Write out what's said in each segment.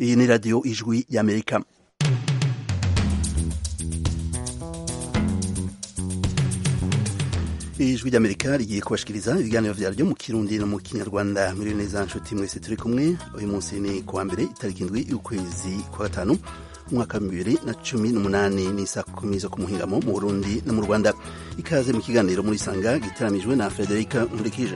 iyi ni radiyo ijwi y'amerika ijwi ry'amerika rigiye kubashikiriza ibiganiro vyaryo mu kirundi no mu kinyarwanda muri neza nshuti mwese turi kumwe uyu munsi ni kuwa mbere itariki indwi y'ukwezi kwa gatanu umwaka wa bibiri na cumi n'umunani ni saa kumi zo ku muhingamo mu burundi no mu rwanda ikaze mu kiganiro muri sanga gitaramijwe na frederica nkurikije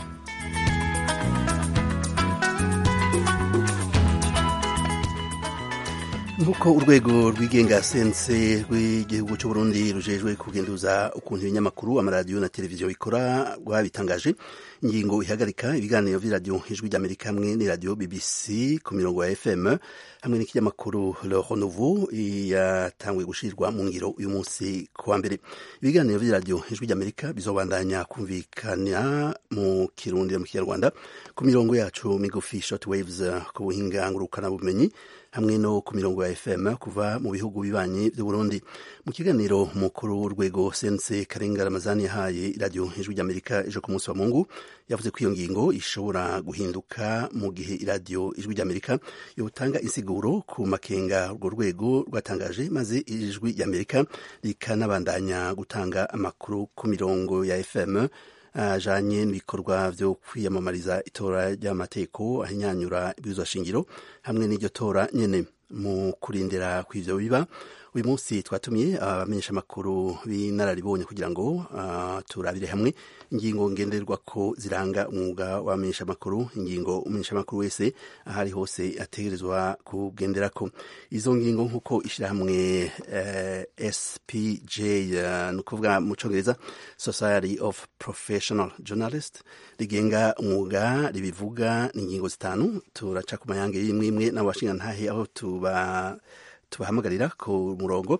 nk'uko urwego rwigenga sense rw'igihugu cy'uburundi rujejwe kugenduza ukuntu ibinyamakuru amaradiyo na televiziyo bikora rwabitangaje ingingo ihagarika ibiganiro vy'iradiyo ijwi ry'amerika hamwe n'iradiyo bbc ku mirongo ya fm hamwe n'ikinyamakuru le renouveau yatanguye gushirwa mu ngiro uyu munsi ku wa mbere ibiganiro vy'iradiyo ijwi ry'amerika bizobandanya kumvikana mu kirundi no mu kinyarwanda ku mirongo yacu migufi short waves ku buhinga ngurukanabumenyi hamwe no ku mirongo ya fm kuva mu bihugu bibanyi by'uburundi mu kiganiro mukuru w'urwego sense karenga ramazani yahaye iradiyo ijwi ry'amerika ejo ku munsi wa mungu yavuze ko iyo ngingo ishobora guhinduka mu gihe iradiyo ijwi ry'amerika yotanga insiguro ku makenga urwo rwego rwatangaje maze ijwi ry'amerika rikanabandanya gutanga amakuru ku mirongo ya fm ajanye n'ibikorwa vyo kwiyamamariza itora ry'amategeko ahinyanyura ibwirizwa shingiro hamwe n'iryo tora nyene mu kurindira kw'ivyo biba uyu munsi twatumiye abamenyesha amakuru b'inararibonye kugira ngo uh, turabire hamwe ingingo ngenderwa ko ziranga umwuga w'abamenyesha amakuru ingingo umumenyesha amakuru wese ahari hose ategerezwa kugenderako izo ngingo nk'uko ishirahamwe uh, spj uh, ni ukuvuga mu congereza society of professional journalist rigenga umwuga ribivuga ni ingingo zitanu turaca ku mayange y'imwe imwe n'abashingantahe aho tuba tubahamagarira ku murongo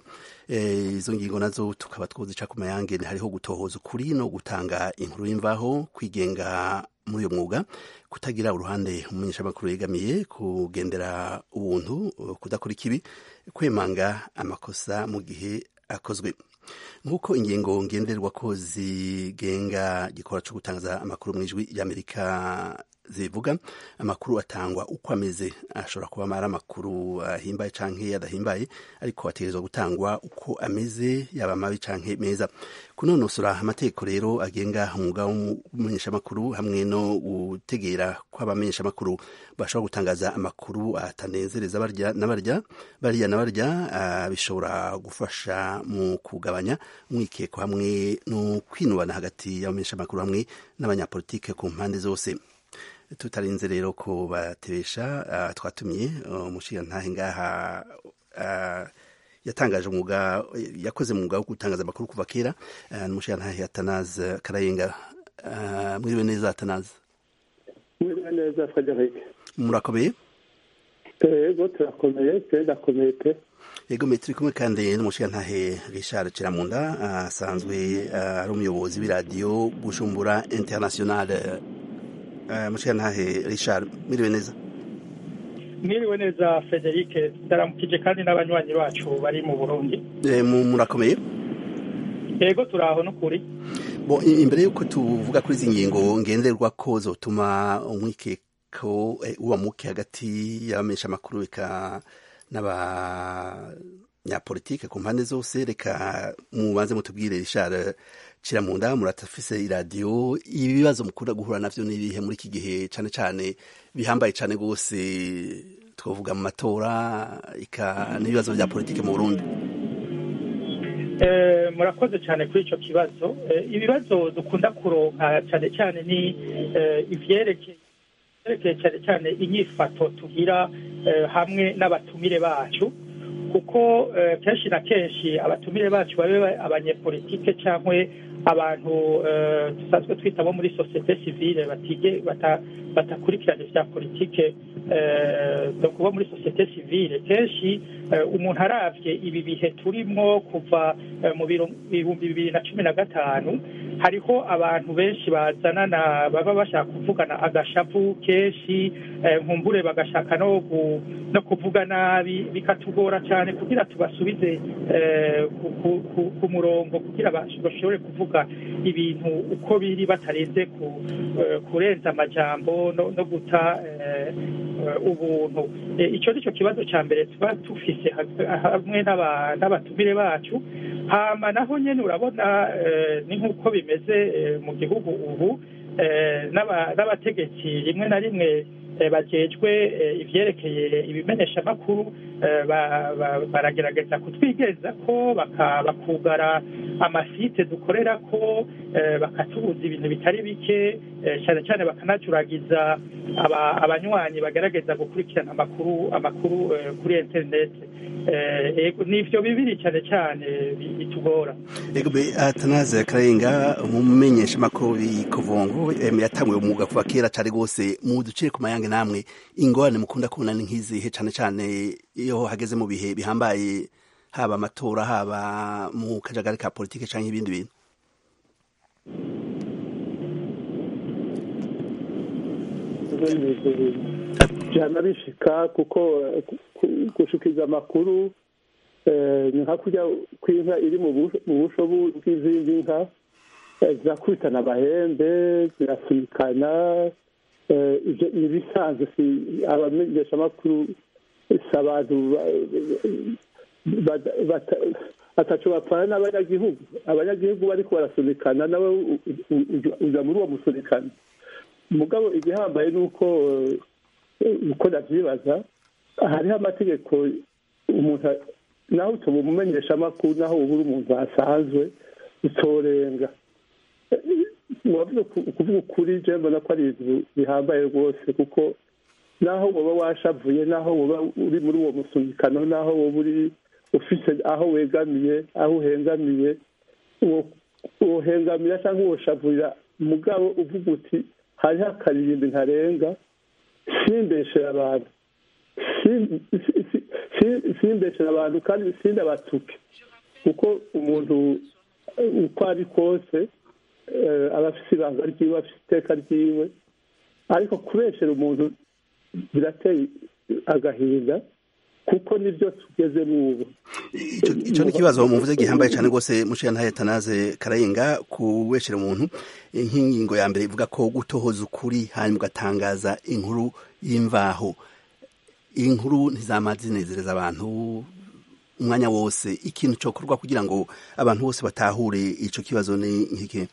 izo ngingo nazo tukaba twozica ku mayange hariho gutohoza ukuri no gutanga inkuru y'imvaho kwigenga muri uyo mwuga kutagira uruhande umumenyeshamakuru yegamiye kugendera ubuntu kudakora ikibi kwemanga amakosa mu gihe akozwe nk'uko ingingo ngenderwa ko zigenga gikora cyo gutangaza amakuru mu ijwi ry'amerika zivuga amakuru atangwa uko ameze ashobora kuba ari amakuru ahimbaye canke adahimbaye ariko ategerezwa gutangwa uko ameze yaba mabi canke meza kunonosora amategeko rero agenga umwuga w'umumenyeshamakuru hamwe no gutegera kw'abamenyeshamakuru bashobora gutangaza amakuru atanezereza barya na barya bariya na barya uh, bishobora gufasha mu kugabanya umwikeko hamwe no kwinubana hagati y'abamenyeshamakuru hamwe n'abanyapolitike ku mpande zose tutarinze rero ko batebesha uh, twatumiye umushingantahe uh, ngaha uh, yatangaje umwuga yakoze umwuga wo gutangaza amakuru kuva kera uh, n'umushingantahe atanaze karayenga uh, mwiriwe neza atanaze mwiriwe neza frederic murakomeye yego turakomeye pe ndakomeye pe yego mwe turi kumwe kandi n'umushingantahe richard kiramunda asanzwe ari umuyobozi w'iradiyo bujumbura internationale mushingantahe richard mwiriwe neza mwiriwe neza frederic ndaramukije kandi n'abanywanyi bacu bari mu burundi murakomeye yego turi aho n'ukuri bo imbere y'uko tuvuga kuri izi ngingo ngenderwa ko zotuma umwikeko uba muke hagati y'abamenyesha amakuru reka n'abanyapolitike ku mpande zose reka mubanze mutubwire richard kiramunda muratafise iradiyo ibi bibazo mukunda guhura navyo n'ibihe muri iki gihe cane cane bihambaye cane gose twavuga mu matora ika n'ibibazo vya politike mu Burundi murakoze cyane kuri icyo kibazo ibibazo dukunda kuronka cyane cyane ni ivyerekeye cyane cyane inyifato tugira hamwe n'abatumire bacu kuko kenshi na kenshi abatumire bacu babe abanyepolitike cyangwa abantu dusanzwe twita bo muri sosiyete sivile batige batakurikirana ibya politike bo muri sosiyete sivile kenshi umuntu arabye ibi bihe turimo kuva mu bihumbi bibiri na cumi na gatanu hariho abantu benshi bazanana baba bashaka kuvugana agashavu kenshi nkumbure bagashaka no no kuvuga nabi bikatugora cyane kugira tubasubize ku murongo kugira bashobore kuvuga ibintu uko biri batarenze kurenza amajambo no guta ubuntu icyo ni cyo kibazo cya mbere tuba dufise hamwe n'abatumire bacu hama naho nyine urabona ni nk'uko bimeze mu gihugu ubu n'abategetsi rimwe na rimwe bajejwe ivyerekeye ibimenyeshamakuru baragerageza kutwigeza ko bakugara amasite dukorera ko bakatubuza ibintu bitari bike cyane cyane bakanacuragiza abanywanyi bagerageza gukurikirana amakuru amakuru kuri interineti nivyo bibiri cyane cyane bitugora atanaze kararenga umumenyesha makuru bikuvungu yatanguye umwuga kuva kera cyane rwose mu ducire ku mayange namwe ingorane mukunda kubona ni nk'izihe cyane cyane iyo hageze mu bihe bihambaye haba amatora haba mu kajagari ka politike cyangwa ibindi bintu byana bishika kuko gushikiza amakuru ni nka kurya kw'inka iri mu busho bw'izindi nka zirakubitana amahembe zirasunikana ni ibisanzwe si abamenyeshamakuru si abantu ataco bapfana n'abanyagihugu abanyagihugu bariko barasunikana nawe uja muri uwo musunikano mugabo igihambaye ni uko uko ndavyibaza hariho amategeko umuntu naho utoba umumenyesha amakuru naho uba uri umuntu asanzwe utorenga wavuze kuvuga ukuri je mbona ko ari ibintu bihambaye rwose kuko naho woba washavuye naho woba uri muri uwo musunikano naho woba uri ufise aho wegamiye aho uhengamiye wohengamira cyangwa woshavurira mugabo uvuga uti hariho akaririmbi ntarenga simbeshera abantu simbeshera abantu kandi sindabatuke kuko umuntu uko ari kose aba afite ibanga ryiwe afite iteka ryiwe ariko kubeshera umuntu birateye agahinda kuko nibyo tugezemo ubu icyo ni ikibazo muvuze gihambaye cyane rwose mushiya ntaye tanaze karayenga kubeshera umuntu nk'ingingo ya mbere ivuga ko gutohoza ukuri hanyuma ugatangaza inkuru y'imvaho inkuru ntizamaze zinezereza abantu umwanya wose ikintu cyokorwa kugira ngo abantu bose batahure icyo kibazo ni nk'iki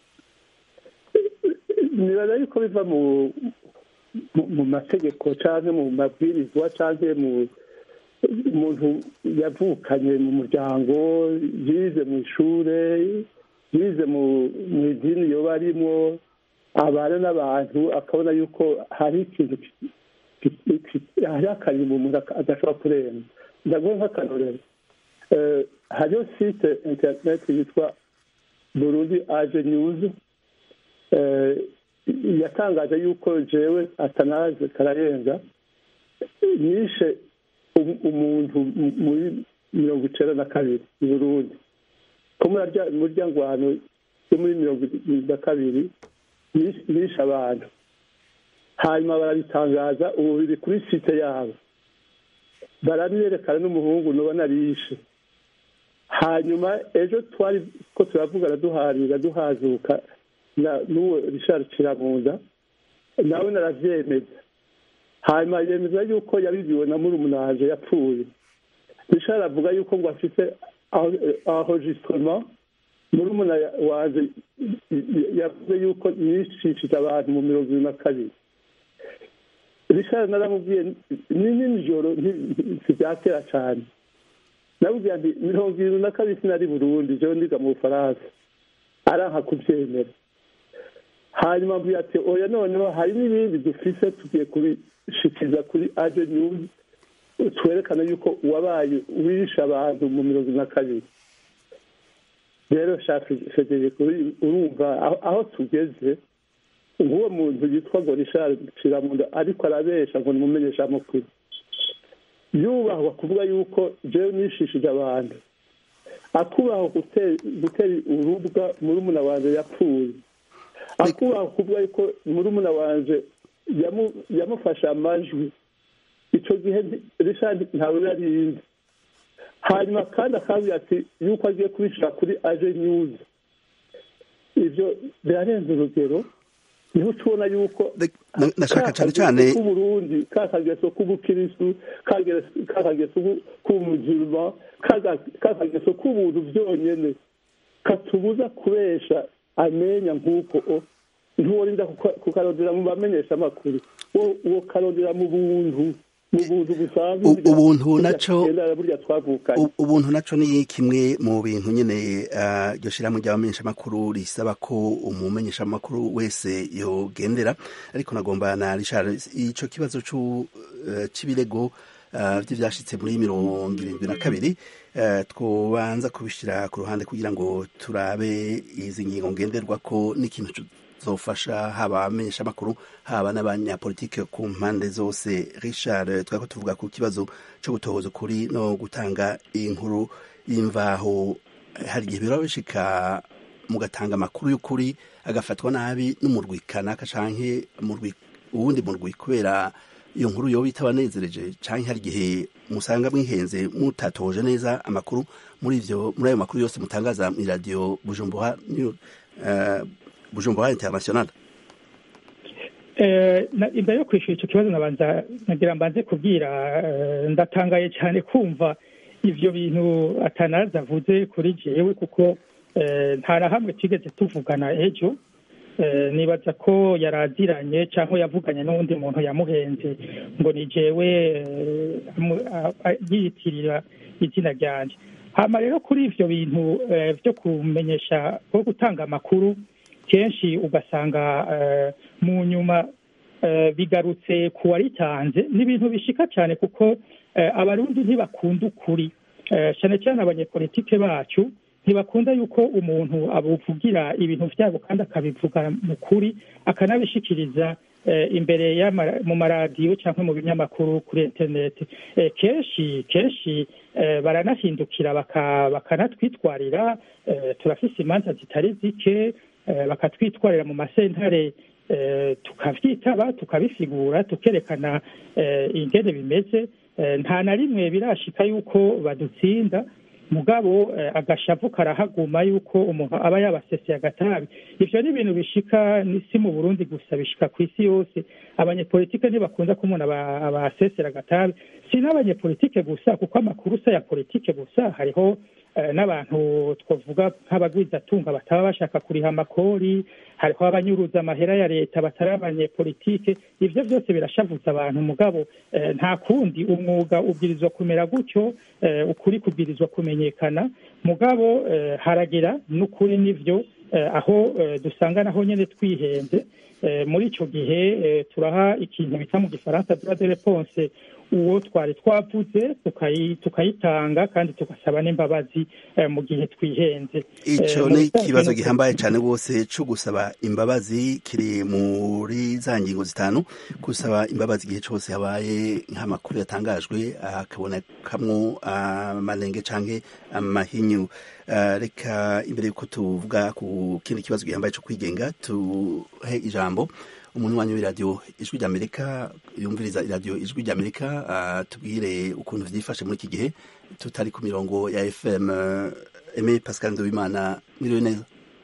nibaza yuko biva mu mu mategeko cyangwa mu mabwirizwa cyangwa mu umuntu yavukanye mu muryango yize mu ishuri yize mu idini yoba arimo abana n'abantu akabona yuko hari ikintu hari akarimbo umuntu adashobora kurenga ndaguha nk'akarorero hariho site interineti yitwa burundi aje nyuzi yatangaje yuko jewe atanaze kararenga nishe umuntu muri mirongo icenda na kabiri i burundi ko murya ngwano yo muri mirongo na kabiri nishe abantu hanyuma barabitangaza ubu biri kuri site yabo barabiyerekana n'umuhungu nubona arishe hanyuma ejo twari ko turavugana duharira duhazuka n'uwo rishari kiramunda nawe naravyemeza hanyuma yemeza yuko yabibiwe na murumunaje yapfuye rishari avuga yuko ngo afite enregistrement murumuna wanje yavuze yuko yishishije abantu mu mirongo ibiri na kabiri rishari naramubwiye ni nijoro ntibyatera cane nabubwira nti mirongo irindwi na kabiri sinari burundi jewe ndiga mu bufaransa aranka kuvyemera hanyuma mbwira ati oya noneho hari n'ibindi dufise tugiye kubishikiza kuri aje news twerekana yuko wabaye wishe abantu mu mirongo na kabiri rero federiko urumva aho tugeze nk'uwo muntu yitwa ngo rishari kiramunda ariko arabesha ngo nimumenyesha amakuru yubahwa kuvuga yuko jewe nishishije abantu akubahwa gutera urubwa murumuna wanje yapfuye akubaha kuvuga yuko murumuna wanje yamu- yamufashe amajwi icyo gihe nti- richard ntawe yarinze hanyuma kandi akabwira ati yuko agiye kubishyira kuri aje nyuzi ibyo birarenze urugero niho tubona yuko Na- nashaka cyane cyane k'uburundi ka kageso k'ubukirisu ka kageso k'umujima ka kageso k'ubuntu byonyine katubuza kubesha amenya nk'uko o ntuworinda kukarondera mu bamenyesha amakuru uwo karondera mu buntu mu buntu busanzwe U- ubuntu naco- burya burya twavukanye U- ubuntu naco ni kimwe mu bintu nyene ah, iryo shirahamwe ry'abamenyeshamakuru risaba ko umumenyeshamakuru wese yogendera ariko nagomba na Richard ico kibazo cu eh, c'ibirego ah, vy'ivyashitse muri mirongo irindwi na kabiri eh, twobanza kubishira ku ruhande kugira ngo turabe izi ngingo ngenderwako n'ikintu zofasha haba abamenyeshamakuru haba n'abanyapolitike ku mpande zose richard twari ko tuvuga ku kibazo cyo gutohoza ukuri no gutanga inkuru y'imvaho hari igihe biraba bishika mugatanga amakuru y'ukuri agafatwa nabi n'umurwi kanaka canke umurwi uwundi murwi kubera iyo nkuru yoba itabanezereje canke hari igihe musanga mwihenze mutatoje neza amakuru muri ivyo muri ayo makuru yose mutangaza mw'iradiyo bujumbura New- eh, bujumbura international Eh, na- imbere yo kwishyura icyo kibazo nabanza nagira mbanze kubwira eh, ndatangaye cyane kumva ivyo bintu atanaza avuze kuri jewe kuko eh, nta na hamwe twigeze tuvugana ejo Eh, nibaza ko yaraziranye cyangwa yavuganye n'uwundi muntu yamuhenze ngo ni jewe eh, amu- a- a- yiyitirira izina ryanje hama rero kuri ivyo bintu eh, vyo kumenyesha ko gutanga amakuru kenshi ugasanga eh, mu nyuma eh, bigarutse ku waritanze ni ibintu bishika cyane kuko eh, abarundi ntibakunda ukuri Eh, cyane cyane abanyepolitike bacu ntibakunda yuko umuntu abuvugira ibintu vyabo kandi akabivuga mu kuri akanabishikiriza eh, imbere y'ama- mu maradiyo cyangwa mu binyamakuru kuri interineti Eh, kenshi kenshi eh, baranahindukira baka- bakanatwitwarira eh, turafise imanza zitari zike eh, bakatwitwarira mu masentare eh, tukavyitaba tukabisigura tukerekana eh, ingene bimeze Eh, nta na rimwe birashika yuko badutsinda mugabo eh, agashavu karahaguma yuko umuntu aba yabaseseye agatabi ivyo ni ibintu bishika ni si mu burundi gusa bishika ku isi yose abanyepolitike ntibakunda ko umuntu aba- abasesera agatabi si n'abanyepolitike gusa kuko amakuru si aya politike gusa hariho eh, n'abantu twavuga nk'abagwizatunga bataba bashaka kuriha amakori hariho abanyuruza amahera ya leta batari abanyepolitike ivyo vyose birashavuza abantu mugabo eh, nta kundi umwuga ubwirizwa kumera gutyo eh, ukuri kubwirizwa kumenyekana mugabo eh, haragera n'ukuri n'ivyo eh, aho eh, dusanga naho nyene twihenze eh, muri ico gihe eh, turaha ikintu bita mu gifaransa droit de réponse uwo twari twavuze tukayi- tukayitanga kandi tugasaba n'imbabazi eh, mu gihe twihenze ico Eh, mu ni bisanzwe ikibazo no- gihambaye cyane rwose cyo gusaba imbabazi kiri muri za ngingo zitanu gusaba imbabazi igihe cyose habaye nk'amakuru yatangajwe hakabonekamwo amanenge canke amahinyu Ah, reka imbere yuko tuvuga ku kindi kibazo gihambaye cyo kwigenga tuhe ijambo umuntu wanyu w'iradiyo ijwi ry'amerika yumviriza iradiyo ijwi ry'amerika ah, tubwire ukuntu vyifashe muri iki gihe tutari ku mirongo ya fm Aimé Pascal Nduwimana mwiriwe neza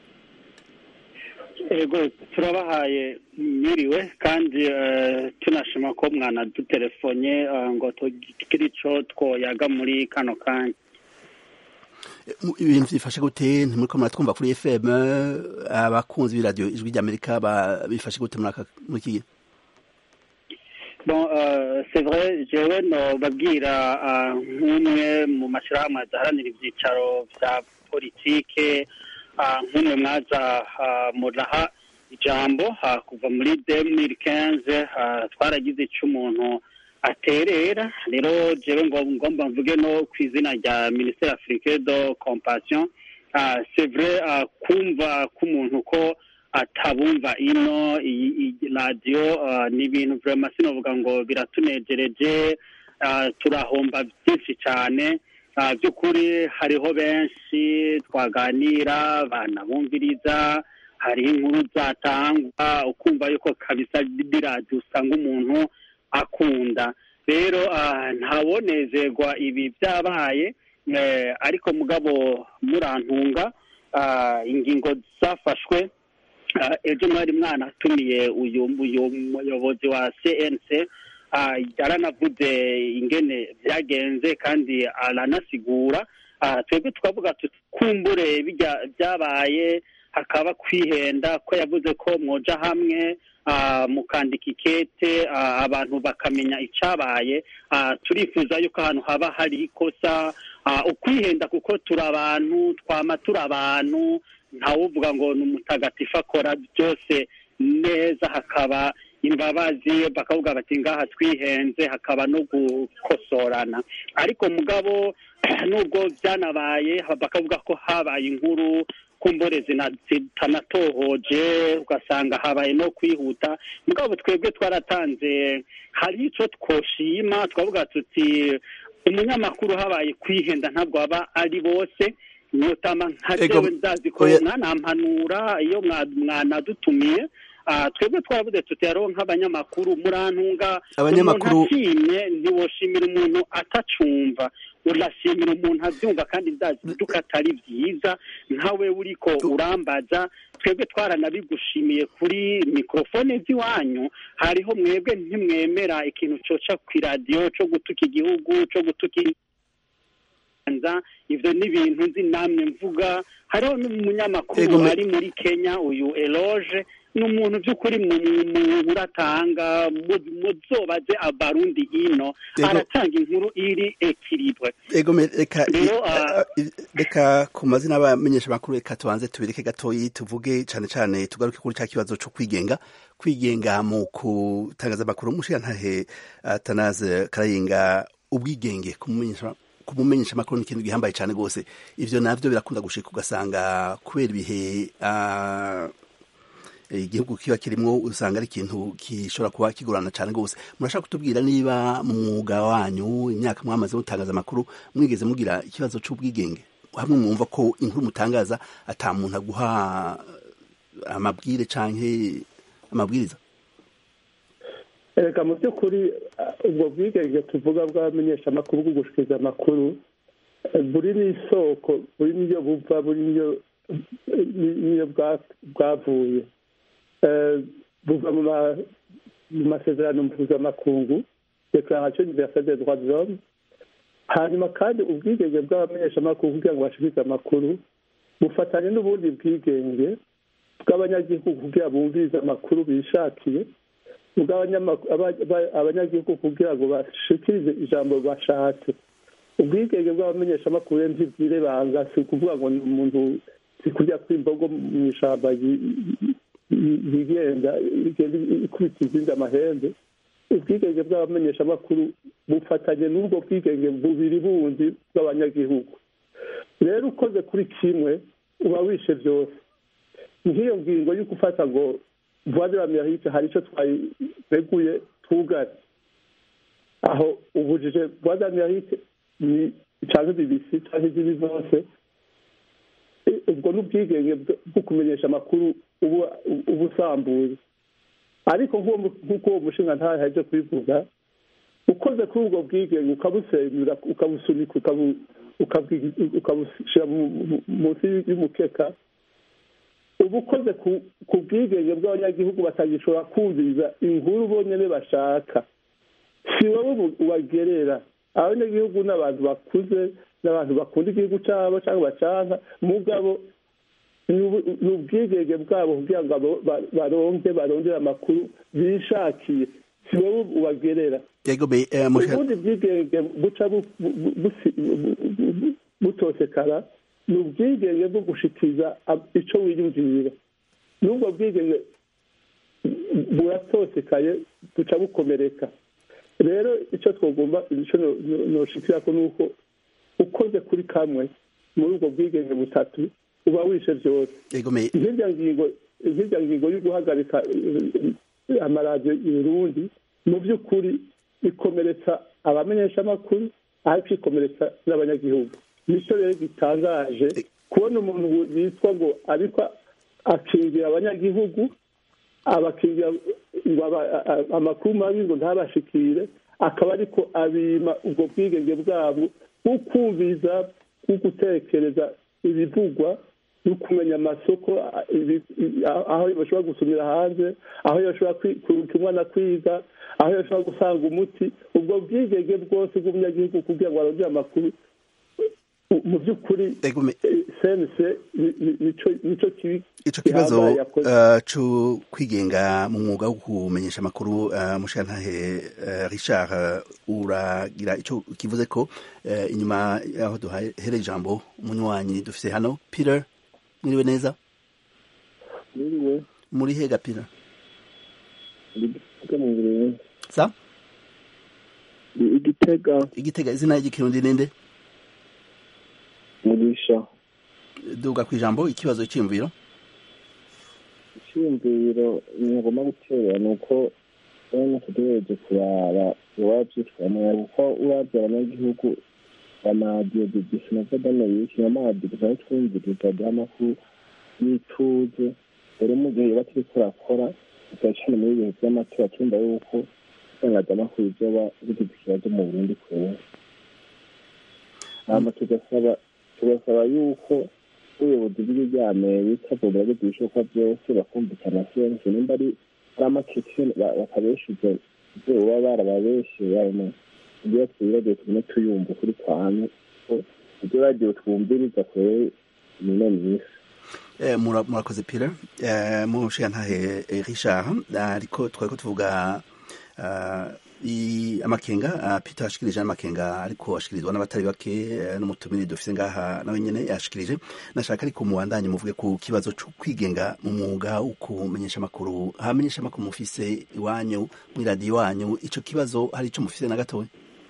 ego turabahaye mwiriwe kandi eh, tunashima ko mwanadutelefone eh, ngo tugire ico twoyaga muri kano kanya Mu- ibintu vyifashe gute ntimuriko muratwumva kuri fm abakunzi b'iradiyo ijwi ry'amerika ba- bifashe gute muri aka- muri iki gihe bon euh, c'est vrai jewe nobabwira ah, nk'umwe mu mashirahamwe adaharanira ivyicaro vya politike ah, nk'umwe mwaza ah, muraha ijambo ah, kuva muri 2015 ah, twaragize ico umuntu aterera rero jewe ngo ngomba mvuge no ku izina rya ministère africain de compassion ah, c'est vrai ah, kumva k'umuntu ko atabumva ino iyi iyi radiyo ah, ni ibintu vraiment sinovuga ngo biratunejereje ah, turahomba byinshi cyane Ah, by'ukuri hariho benshi twaganira banabumviriza hariho inkuru zatangwa ukumva yuko kabisa biradiyo usanga umuntu akunda rero ntabonezerwa ibi byabaye ariko mugabo murantunga ingingo zafashwe ejo mwari mwana atumiye uyu muyobozi wa cnc yaranavuze ingene byagenze kandi aranasigura twebwe tukavuga kumbure byabaye hakaba kwihenda ko yavuze ko mwoja hamwe mukandika ikete abantu bakamenya icyabaye turifuza yuko ahantu haba hari ikosa ukwihenda kuko turi abantu twama turi abantu ntawuvuga ngo ni umutagatifu akora byose neza hakaba imbabazi bakavuga bati ngaha twihenze hakaba no gukosorana ariko mugabo nubwo byanabaye bakavuga ko habaye inkuru kumbure zitanatohoje ugasanga habaye no kwihuta mugabo twebwe twaratanze hari icyo twoshima twavuga tuti umunyamakuru habaye kwihenda ntabwo aba ari bose notama nka jewe ndazi ko mwanampanura iyo mwanadutumiye twebwe twaravuze tuti hariho nk'abanyamakuru murantunga abanyamakuru ashimye ntiwoshimira umuntu atacumva urashimira umuntu abyumva kandi ndazi duka atari byiza nkawe uriko urambaza twebwe twaranabigushimiye kuri mikorofone z'iwanyu hariho mwebwe ntimwemera ikintu coca ku iradiyo co gutuka igihugu co gutuka ivyo ni ibintu nzi namwe mvuga hariho n'umunyamakuru ari muri kenya uyu eloge ni umuntu by'ukuri muratanga muzobaze abarundi ino aratanga inkuru iri ekiribwe reka ku mazina y'abamenyesha makuru reka tubanze tubireke gatoyi tuvuge cyane cyane tugaruke kuri cya kibazo cyo kwigenga kwigenga mu kutangaza amakuru umushirantahe tanaze karayinga ubwigenge kumumenyesha kumumenyesha amakuru ni ikintu gihambaye cyane rwose ivyo navyo birakunda gushika ugasanga kubera ibihe igihugu kiba kirimwo usanga ari ikintu gishobora kuba kigorana cyane rwose murashaka kutubwira niba mu mwuga wanyu imyaka mwamaze mutangaza amakuru mwigeze mugira ikibazo cy'ubwigenge hamwe mwumva ko inkuru mutangaza ata muntu aguha amabwire canke amabwiriza reka mu by'ukuri ubwo bwigenge tuvuga bw'abamenyeshamakuru bwo gushikiriza amakuru buri n'isoko buri n'iyo buva buri n'iyo bwavuye buva mu masezerano mpuzamakungu declaration universelle des droits de l'homme hanyuma kandi ubwigenge bw'abamenyeshamakuru kugira ngo bashikirize amakuru bufatanye n'ubundi bwigenge bw'abanyagihugu kugira bumvirize amakuru bishakiye abanyagihugu kugira ngo bashikirize ijambo bashatse ubwigenge bw'abamenyeshamakuru ntibwirebanga si ukuvuga ngo ni umuntu si kujya kw'imbogo mu ishyamba yigenda ikubita izindi amahembe ubwigenge bw'abamenyeshamakuru bufatanye n'ubwo bwigenge bubiri bundi bw'abanyagihugu rero ukoze kuri kimwe uba wishe byose nk'iyo ngingo yo gufata ngo vuba d'Amerique hari icyo twareguye twugare aho ubujije vuba d'Amerique ni cyangwa BBC cyangwa izindi zose ubwo ni ubwigenge bwo kumenyesha amakuru uba usambuye ariko nk'uko uwo mushinga ntayo haje kubivuga ukoze kuri ubwo bwigenge ukabusenyura ukabusunika ukabushyira munsi y'umukeka uba ukoze ku bwigenge bw'abanyagihugu batagishobora kumviriza inkuru bonyine bashaka si wowe ubagerera abanyagihugu ni abantu bakuze n'abantu bakunda igihugu cyabo cyangwa bacanka mugabo ni ubwigenge bwabo kugira ngo baronke barondere amakuru bishakiye si wowe ubagerera ubundi bwigenge buca butosekara ni ubwigenge bwo gushikiriza icyo wiyumvira n'ubwo bwigenge buratosekaye buca bukomereka rero icyo twagomba icyo noshikira ko ni uko ukoze kuri kamwe muri ubwo bwigenge butatu uba wishe byose nk'irya ngingo nk'irya ngingo yo guhagarika amaradiyo i burundi mu by'ukuri ikomeretsa abamenyeshamakuru ariko ikomeretsa n'abanyagihugu nicyo rero gitangaje kubona umuntu yitwa ngo ariko akingira abanyagihugu abakingira ngo amakuru mabi ngo ntabashikire akaba ariko abima ubwo bwigenge bwabo bwo kumviza bwo gutekereza ibivugwa no kumenya amasoko aho bashobora gusumira hanze aho bashobora kuruka umwana kwiga aho bashobora gusanga umuti ubwo bwigenge bwose bw'umunyagihugu kugira ngo arondere amakuru mu by'ukuri sense nicyo kibi ico kibazo cyo kwigenga mu mwuga wo kumenyesha amakuru mushantahe Richard uragira ico kivuze ko inyuma yaho duhere ijambo umunywanyi dufise hano Peter mwiriwe neza mwiriwe muri hega Peter sa igitega igitega izina ry'ikirundi ninde mugisha duga ku ijambo ikibazo cy'imviro icyiyumviro ngomba gutera ni uko urabona tuduhereje kuraba iwaba byitwamwe kuko urabye abanyagihugu amaradiyo disinova d'amerika n'amaradiyo dusanzwe twumviriza duha amakuru y'ituze rero mu gihe biba turiko turakora tugacana muri ibihe by'amatora twumva yuko itangazamakuru ryoba rigize ikibazo mu burundi kure hama tugasaba tugasaba yuko ubuyobozi bw'igihugu bya amerika bwogerageza ibishoboka byose bakumvikana sense nimba ari ari amakeke bakabeshuza ibyo baba barababeshyeye ayo ibyo twiradiyo tugume tuyumva kuri kwane ko ibyo radiyo twumviriza kure mino myinshi murakoze pira mushigantahe richard ariko twari ko tuvuga amakenga peter ashikirije n'amakenga ariko ashikirizwa n'abatari bake n'umutumire dufise ngaha nawe nyene yashikirije nashaka ariko mubandanye muvuge ku kibazo co kwigenga mu mwuga wo kumenyesha amakuru hamenyesha amakuru mufise iwanyu mw'iradiyo wanyu ico kibazo hari ico mufise na gatoya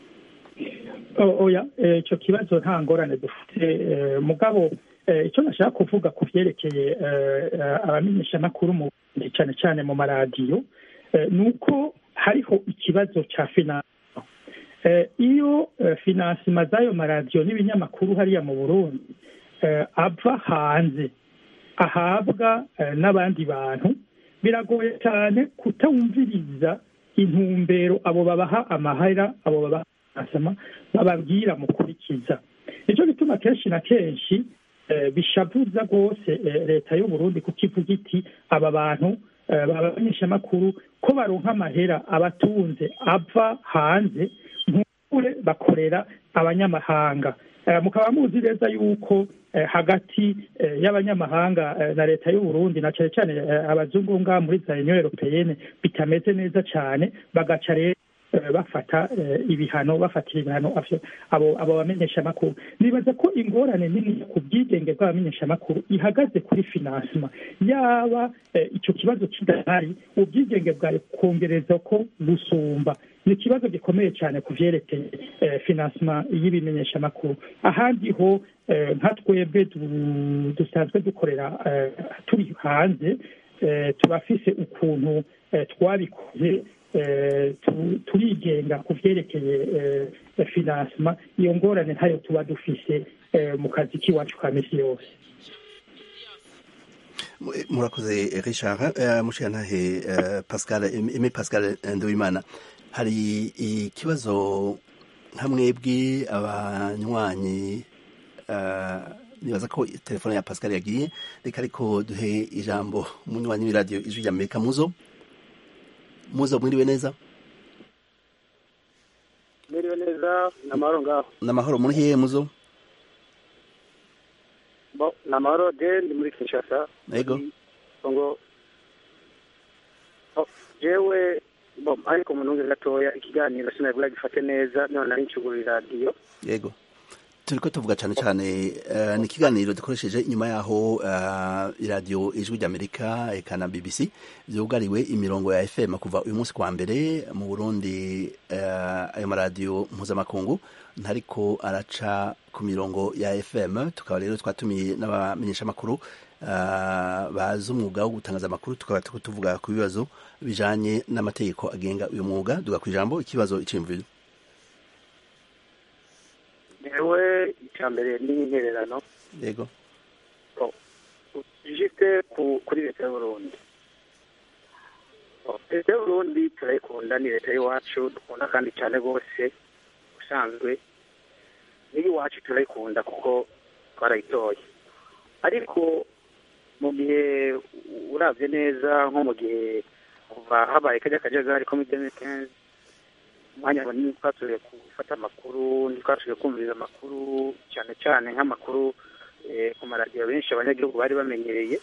oya ico kibazo nta ngorane dufite mugabo icyo nashaka kuvuga ku vyerekeye abamenyesha amakuru cyane cyane mu maradiyo ni uko hariho ikibazo cya finanse iyo finansima z'ayo maradiyo n'ibinyamakuru hariya mu burundi ava hanze ahabwa n'abandi bantu biragoye cyane kutawumviriza intumbero abo babaha amahera abo babaha finansima bababwira mukurikiza nicyo gituma kenshi na kenshi bishavuza rwose leta y'uburundi kuko ivuga iti aba bantu babamenyeshamakuru ko baronka amahera abatunze ava hanze nk'ukure bakorera abanyamahanga mukaba muzi neza yuko hagati y'abanyamahanga na leta y'uburundi na cyane cyane abazungu ngaha muri za union europeyene bitameze neza cyane bagaca rero bafata ibihano bafatira ibihano abo bamenyeshamakuru nibaza ko ingorane nini ku bwigenge bw'abamenyeshamakuru ihagaze kuri finansima yaba icyo kibazo kidahari ubwigenge bwawe kongereza ko gusumba ni ikibazo gikomeye cyane ku byerekeye finansima y'ibimenyeshamakuru ahandi ho nka twebwe dusanzwe dukorera turi hanze turafise ukuntu twabikoze turigenga ku byerekeye finansima iyo ngorane ntayo tuba dufise mu kazi k'iwacu ka misi yose murakoze richard mushirantahe pascal eme pascal nduwimana hari ikibazo nka mwebwe abanywanyi nibaza ko telefone ya pascal yagiye reka ariko duhe ijambo umunywanyi w'iradiyo ijwi rya amerika muzo muzo mwiriwe neza mwiriwe neza ni amahoro ngaho ni amahoro muri hehe muzo ni amahoro de ndi muri kinshasa yego ngo jewe ariko mu ntunge gatoya ikiganiro sinabura gifate neza none ari ncugura iradiyo yego turiko tuvuga cyane cyane ni ikiganiro dukoresheje inyuma yaho iradiyo ijwi ry'amerika eka na bbc byugariwe imirongo ya fm kuva uyu munsi kwa mbere mu burundi ayo maradiyo mpuzamakungu ntariko araca ku mirongo ya fm tukaba rero twatumiye n'abamenyeshamakuru bazi umwuga wo gutangaza amakuru tukaba tuvuga ku bibazo bijanye n'amategeko agenga uyu mwuga duga ku ijambo ikibazo iciyumviro yewe icya mbere ni intererano yego jite kuri leta y'uburundi leta y'uburundi turayikunda ni leta y'iwacu dukunda kandi cyane rwose usanzwe n'iyiwacu turayikunda kuko twarayitoye ariko mu gihe urabye neza nko mu gihe kuva habaye kajya kajagari ko muri demi kenzi umwanya munini twasubiye gufata amakuru ntitwasubiye kumviriza amakuru cyane cyane nk'amakuru ku maradiyo benshi abanyagihugu bari bamenyereye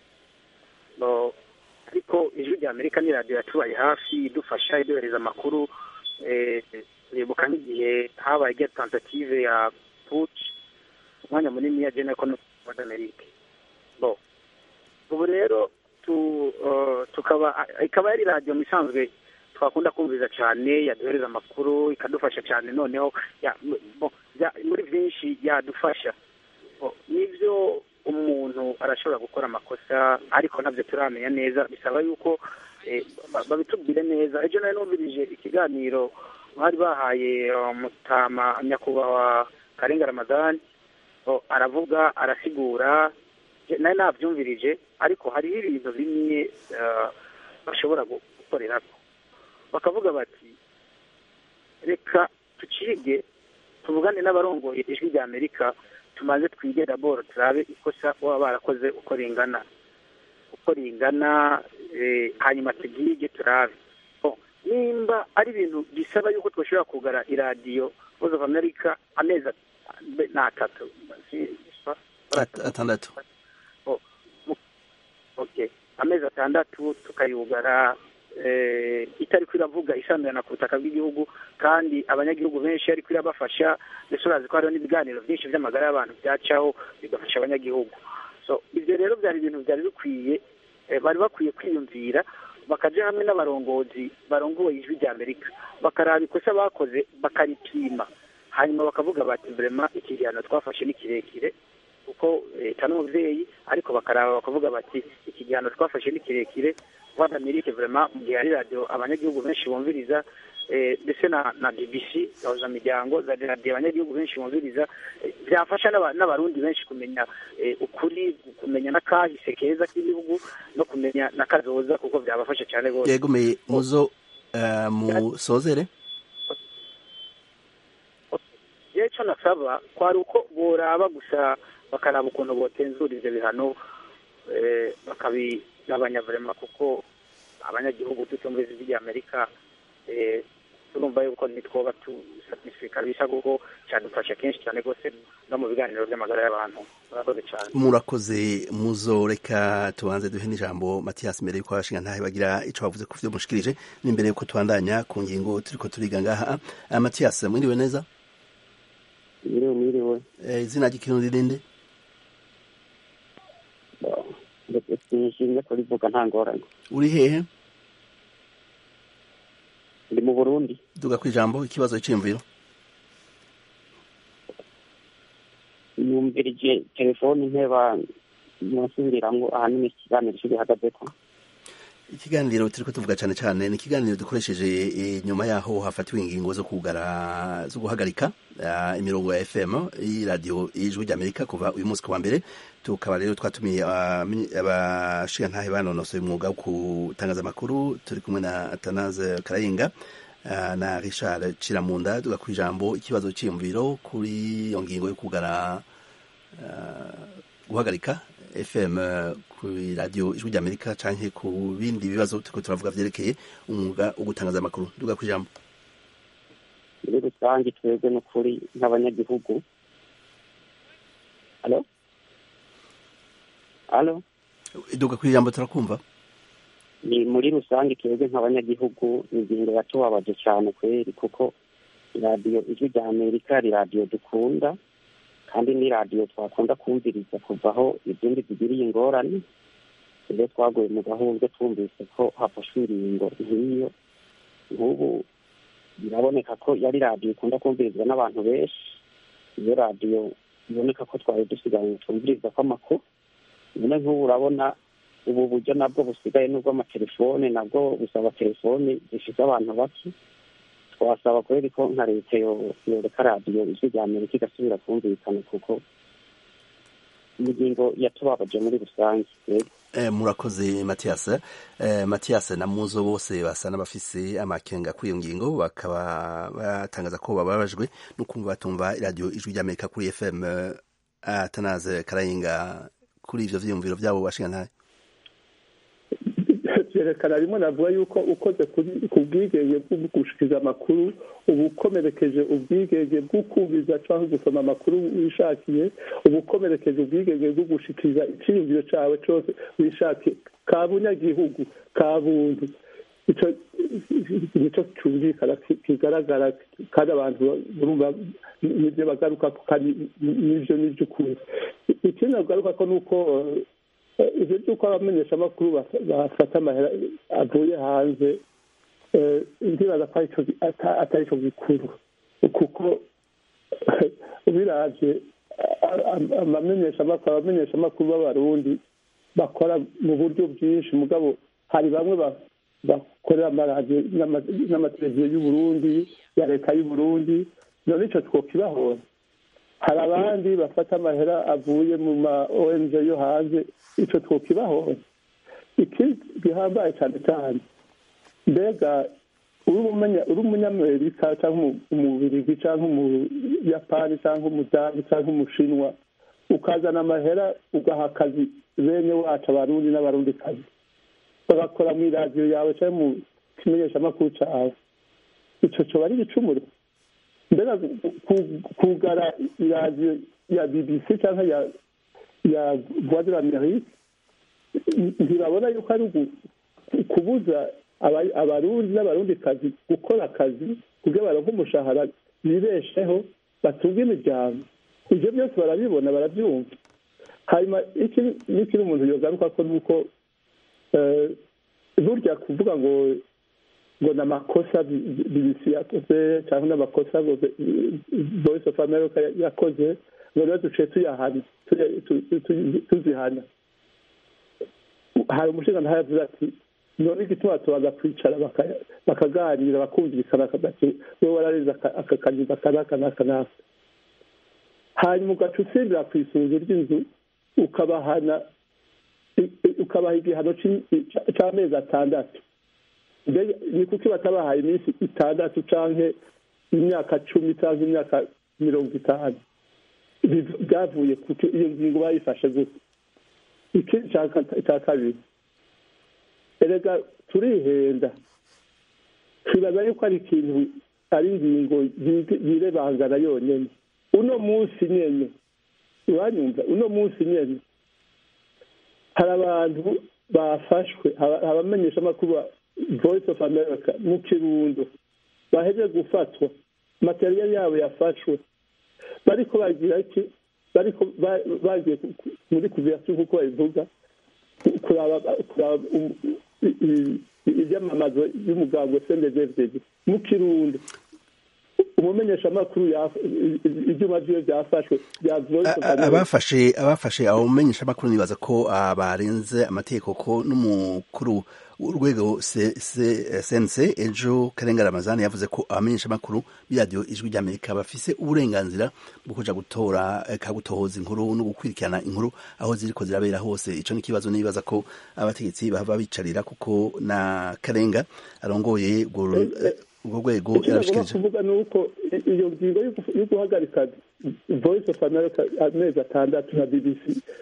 ariko ijwi rya amerika ni radiyo yatubaye hafi idufasha iduhereza amakuru turibuka nk'igihe habaye igihe tentative ya puci umwanya munini ya jene ekonomi amerika ubu rero tukaba ikaba yari radiyo mu isanzwe twakunda kumviriza cyane yaduhereza amakuru ikadufasha cyane noneho muri byinshi yadufasha n'ibyo umuntu arashobora gukora amakosa ariko nabyo turamenya neza bisaba yuko babitubwire neza ejo nari numvirije ikiganiro bari bahaye mutama nyakubahwa karenga ramadani aravuga arasigura nari nabyumvirije ariko hariho ibintu bimwe bashobora gukorera bakavuga bati reka tucige tuvugane n'abarongoye ijwi rya amerika tumaze twige daboro turabe ikosa baba barakoze uko ringana uko ringana hanyuma tubyige turabe nimba ari ibintu bisaba yuko twashobora kugara iradiyo voice of america amezi ni atatu atandatu amezi atandatu tukayugara itari iravuga isanzwe ku butaka bw'igihugu kandi abanyagihugu benshi ariko irabafasha ndetse urazi ko hariho n'ibiganiro byinshi by'amagara y'abantu byacaho bigafasha abanyagihugu so ibyo rero byari ibintu byari bikwiye bari bakwiye kwiyumvira bakajya hamwe n'abarongozi barongoye ijwi rya amerika bakaraba ikosa bakoze bakaripima hanyuma bakavuga bati vrema iki gihano twafashe ni kirekire kuko leta n'umubyeyi ariko bakaraba bakavuga bati iki gihano twafashe ni kirekire rwanda mirike vrema mu gihe hari radiyo abanyagihugu benshi bumviriza ndetse na na bbc gahuza miryango za radiyo abanyagihugu benshi bumviriza byafasha n'abarundi benshi kumenya ukuri kumenya n'akahise keza k'igihugu no kumenya n'akazoza kuko byabafasha cyane rwose yegomeye muzo musozere rero icyo nasaba kwari uko boraba gusa bakaraba ukuntu botenzura ibyo bihano bakabigabanya vrema kuko abanyagihugu tutumviriza ijwi rya amerika turumva yuko ntitwoba tusatisfika bisa kuko cyadufasha kenshi cyane rwose no mu biganiro by'amagara y'abantu murakoze cyane murakoze muzo reka tubanze duhe n'ijambo matiyasi mbere yuko abashinga ntahe bagira ico bavuze ku vyo mushikirije n'imbere yuko tubandanya ku ngingo turiko turiga ngaha matiyasi mwiriwe neza mwiriwe mwiriwe izina ry'ikirundi rinde sinishimye kurivuga nta ngorane uri hehe ndi mu burundi duga ku ijambo ikibazo cy'imviro numvirije telefoni nteba nasubiramwo ahanini ikiganiro cyo gihagazeko ikiganiro turiko tuvuga cyane cyane ni ikiganiro dukoresheje nyuma yaho hafatiwe ingingo zo kugara zo guhagarika uh, imirongo ya FM y'iradiyo y'ijwi ry'Amerika kuva uyu munsi kuwa mbere tukaba rero twatumiye abashinga ntahe banonosoye umwuga wo gutangaza amakuru turi kumwe na Atanaze Karayinga uh, na Richard Ciramunda tuga ku ijambo ikibazo cy'imviro kuri iyo ngingo yo kugara uh, guhagarika FM ku radio ijwi ry'Amerika canke ku bindi bibazo turiko turavuga vyerekeye umwuga wo gutangaza amakuru duga ku ijambo muri rusange twebwe n'ukuri nk'abanyagihugu halo halo duga ku ijambo turakumva ni muri rusange twebwe nk'abanyagihugu ingingo yatubabaje cyane kweri kuko iradiyo ijwi rya amerika ari radiyo dukunda kandi ni radiyo twakunda kumviriza kuva aho izindi zigiriye ingorane iyo twaguye mu gahunda twumvise ko hafashwe ingingo nk'iyo nk'ubu biraboneka ko yari radiyo ikunda kumvirizwa n'abantu benshi iyo radiyo iboneka ko twari dusigaye twumviriza ko amakuru none nk'ubu urabona ubu buryo nabwo busigaye n'ubw'amatelefone nabwo busaba telefone zifite abantu bake twasaba kubera ko nka leta yoreka radiyo ijwi rya amerika igasubira kumvikana kuko ingingo yatubabaje muri rusange murakoze matiyasi matiyasi na muzo bose basa n'abafise amakenga kuri iyo ngingo bakaba batangaza ko bababajwe no kumva batumva iradiyo ijwi ry'amerika kuri fm atanaze karayinga kuri ivyo vyiyumviro vyabo bashinga ntayo vyerekana rimwe navuga yuko ukoze ku bwigenge bwo gushikiza amakuru uba ukomerekeje ubwigenge bwo kumviza cyangwa gusoma amakuru wishakiye uba ukomerekeje ubwigenge bwo gushikiriza icyiyumviro cyawe cyose wishakiye ka bunyagihugu ka buntu icyo nicyo cyumvikana kigaragara kandi abantu urumva nibyo bagaruka kandi nibyo n'iby'ukuri ikindi bagaruka ko ni uko ibyo by'uko abamenyeshamakuru bafata amahera avuye hanze ndibaza ko atari cyo gikuru kuko ubirabye abamenyeshamakuru abamenyeshamakuru b'abarundi bakora mu buryo bwinshi mugabo hari bamwe bakorera amaradiyo n'amateleviziyo y'uburundi ya leta y'uburundi none icyo twokibahora hari abandi bafata amahera avuye mu ma ong yo hanze icyo twokibahora ikindi gihambaye cyane cyane mbega uri umunyamerika cyangwa umubirigi cyangwa umuyapani cyangwa umudani cyangwa umushinwa ukazana amahera ugaha akazi bene wacu abarundi n'abarundi kazi bagakora mu iradiyo yawe cyangwa mu kimenyeshamakuru cyawe icyo cyoba ari igicumuro mbega kugara iradiyo ya bbc cyangwa ya ya voix de l'amérique ntibabona yuko ari kubuza abarundi n'abarundikazi gukora akazi kugira baronke umushahara bibesheho batunge imiryango ibyo byose barabibona barabyumva hanyuma n'ikindi umuntu yogaruka ko nuko burya kuvuga ngo ngo ni amakosa bbc yakoze cyangwa n'amakosa ngo voice of america yakoze ngo rero duciye tuyahana tuzihana hari umushinga ntayo avuze ati none igituma tubaza kwicara bakaganira bakumvikana bati wowe wararenze aka kanyuza aka n'aka n'aka n'aka hanyuma ugaca usimbira ku isunzu ry'inzu ukabahana ukabaha igihano cy'amezi atandatu ni kuko batabahaye iminsi itandatu cyangwa imyaka cumi cyangwa imyaka mirongo itanu byavuye kuko iyo ngingo bayifashe gusa ikindi cya kabiri erega turihenda twibaza yuko ari ikintu ari ingingo yirebangana yonyine uno munsi nyine uranyumva uno munsi nyine hari abantu bafashwe abamenyesha amakuru voice of america mu kirundo baheje gufatwa materiyali yabo yafashwe bariko bagira iki bariko bagiye muri kuviyasiyo kuko babivuga kuraba ibyamamazo y'umugambwe sendezevdege mu kirundo umumenyeshamakuru ibyuma byiwe byafashwe abafashe abafashe abo mumenyeshamakuru nibaza ko barenze amategeko ko n'umukuru urwego sense ejo karenga ramazani yavuze ko abamenyeshamakuru b'iradiyo ijwi ry'amerika bafise uburenganzira bwo kuja gutora kagutohoza inkuru no gukwirikirana inkuru aho ziriko zirabera hose ico ni ikibazo nibaza ko abategetsi bahava bicarira kuko na karenga arongoye urwo rwego yarashikirije kuvuga ni uko iyo ngingo yo guhagarika voice of america amezi atandatu na bbc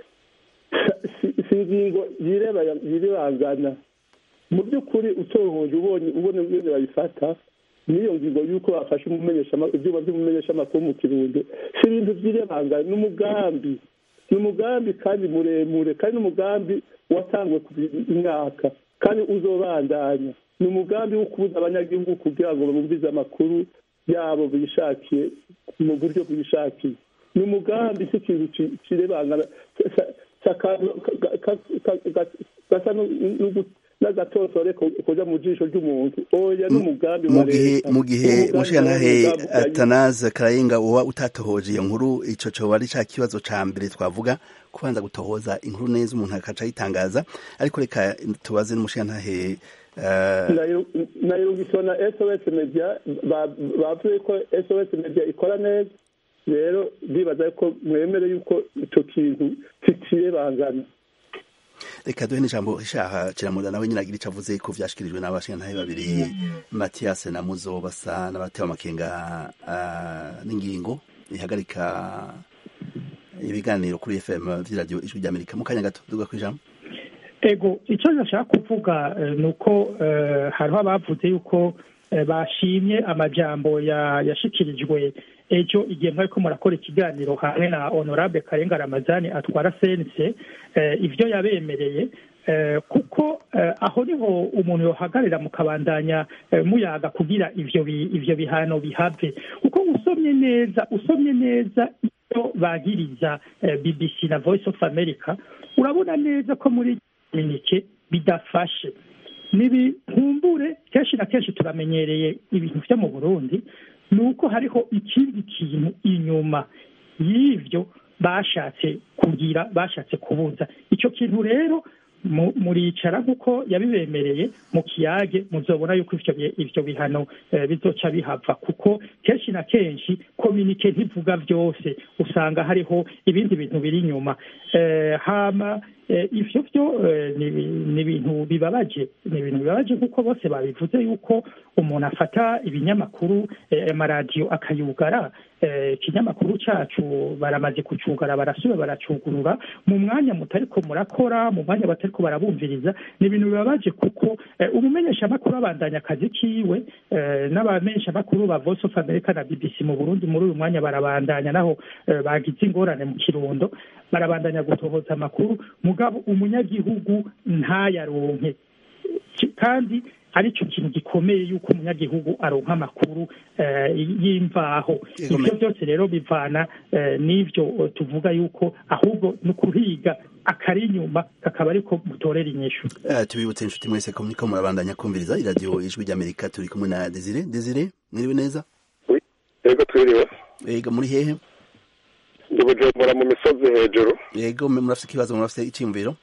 si ingingo yirebangana mu by'ukuri utohoje ubonye ubona ingene bayifata n'iyo ngingo y'uko bafashe ibyuma by'umumenyeshamakuru mu kirundo si ibintu by'irebangana ni umugambi ni umugambi kandi muremure kandi n'umugambi watangwe ku mwaka kandi uzobandanya ni umugambi wo kubuza abanyagihugu kugira ngo bumvize amakuru yabo bishakiye mu buryo bwishakiye ni umugambi si ikintu kirebangana gasa n'agatotore kuja mu jisho ry'umuntu oya n'umugambi wa leta mu gihe mushyantahe atanaze karayinga uba utatohoje iyo nkuru ico coba ari ca kibazo ca mbere twavuga kubanza gutohoza inkuru neza umuntu akaca ayitangaza ariko reka tubaze n'umushiyantahe nayumvise na sos media bavuze ko sos media ikora neza rero ndibaza ko mwemere yuko icyo kintu kitiye bangana reka duhe n'ijambo ishaha kiramuda nawe nyine agira icyo avuze ko vyashikirijwe n'abashingantahe babiri matiyasi na muzo basa n'abatewe amakenga n'ingingo ihagarika ibiganiro kuri fm vy'iradiyo ijwi ry'amerika mu kanya gato duga kw'ijambo ego icyo nashaka kuvuga ni uko hariho abavuze yuko bashimye amajambo yashikirijwe ejo igihe mwariko murakora ikiganiro hamwe na honorable karenga ramazani atwara sense ivyo yabemereye kuko aho niho umuntu yohagarira mukabandanya muyaga kugira ivyo ivyo bihano bihave kuko usomye neza usomye neza iyo bagiriza bbc na voice of america urabona neza ko muri minike bidafashe nibinkumbure kenshi na kenshi turamenyereye ibintu vyo mu burundi ni uko hariho ikindi kintu inyuma y'ivyo bashatse kugira bashatse kubuza icyo kintu rero muricara nk'uko yabibemereye mu kiyage muzobona yuko ivyo bihano bizoca bihava kuko kenshi na kenshi kominike ntivuga byose usanga hariho ibindi bintu biri inyuma hama ivyo vyo ni ibintu bibabaje ni ibintu bibabaje kuko bose babivuze yuko umuntu afata ibinyamakuru amaradiyo akayugara ikinyamakuru cacu baramaze kucugara barasubira baracugurura mu mwanya mutariko murakora mu mwanya batariko barabumviriza ni ibintu bibabaje kuko umumenyeshamakuru abandanya akazi kiwe n'abamenyeshamakuru ba voice of america na bbc mu burundi muri uyu mwanya barabandanya naho bagize ingorane mu kirundo barabandanya gutohoza amakuru mugabo umunyagihugu ntayaronke kandi aricyo kintu gikomeye yuko umunyagihugu aronka amakuru y'imvaho ibyo byose rero bivana n'ibyo tuvuga yuko ahubwo ni ukuhiga akari inyuma kakaba ariko mutorera inyishu tubibutse inshuti mwese ko muriko murabandanya kumviriza iradiyo ijwi ry'amerika turi kumwe na desire desire mwiriwe neza yego twiriwe yego muri hehe ndi bujumbura mu misozi hejuru yego murafite ikibazo murafite icyiyumviro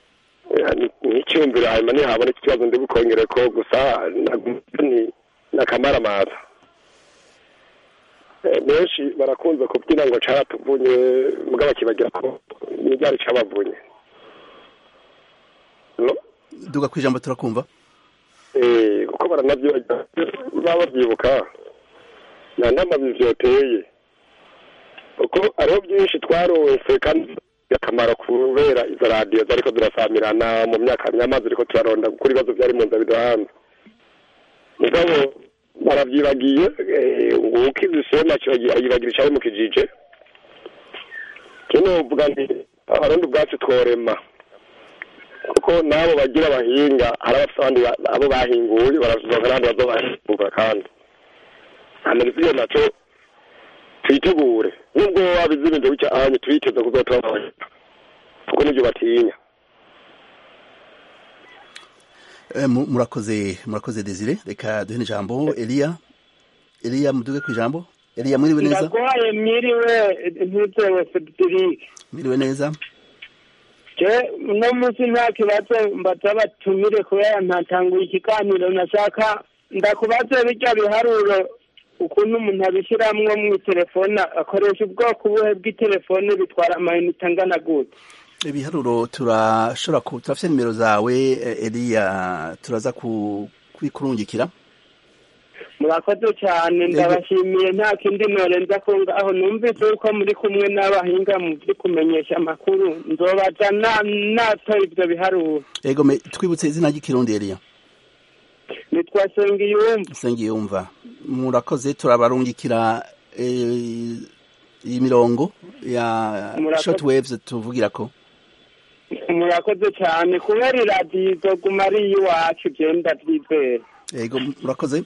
n'icyumviro hanyuma nihaboneka ikibazo ndi bukongere ko gusa ni n'akamaramaza benshi barakunze kubyina ngo caratuvunye mugabo kibagira ko n'ibyari cabavunye duga ku ijambo turakumva kuko baranavyibagira baba bavyibuka nta n'amabi vyoteye kuko hariho byinshi twaronse kandi akamaro kubera izo radiyo zariko zirasamirana mu myaka myamazi ariko turaronda gukora ibibazo byari mu nzira bidahanze mugabo baravyibagiye nguko izisema yibagira icari mu kijije kino vuga nti abarundi ubwacu tworema kuko n'abo bagira abahinga hari abafite abandi abo bahinguye barazoga n'abandi bazobahinguka kandi hanyuma iyo naco twitegure nubwo wabizirinze gutya ahanye twiteze kuzotora abanyarwanda kuko nibyo batinya murakoze murakoze desire reka duhe ijambo eliya eliya muduge ku ijambo eliya mwiriwe neza ndagwaye mwiriwe ntitewe federike mwiriwe neza je uno munsi nta kibazo mbaza batumire kubera ntatanguye ikiganiro nashaka ndakubaze birya biharuro ukuntu umuntu abishyiramo mu telefone akoresha ubwoko ubuhe bw'itelefone bitwara amayinite angana gute ibiharuro turashobora turafite nimero zawe eliya turaza kubikurungikira murakoze cyane ndabashimiye nta kindi norenza ko ngaho numvise yuko muri kumwe n'abahinga mu byo kumenyesha amakuru nzobaza natora ibyo biharuro ego twibutse izina ry'ikirundi eliya nitwa sengiyumva sengiyumva murakoze turabarungikira iyi mirongo ya short waves tuvugira ko murakoze cyane kubera iradiyo izoguma ari iy'iwacu genda byizera yego murakoze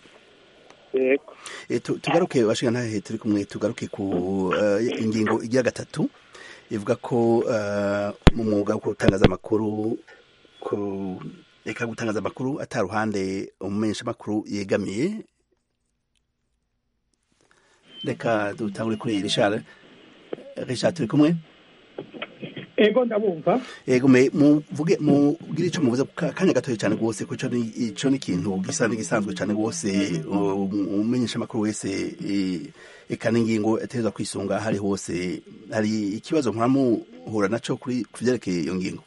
tugaruke bashinga ntahe turi kumwe tugaruke ku ingingo igira gatatu ivuga ko mu mwuga wo gutangaza amakuru reka gutangaza amakuru ataruhande umumenyeshamakuru yegamiye reka dutangure kuri rishari rishari turi kumwe ego ndabumva ego me muvuge mugire ico muvuze kanya gatoya cyane rwose ko ico ni ikintu gisa n'igisanzwe cyane rwose umenyesha amakuru wese eka n'ingingo ategerezwa kwisunga hari hose hari ikibazo mwamuhura naco kuri kuvyerekeye iyo ngingo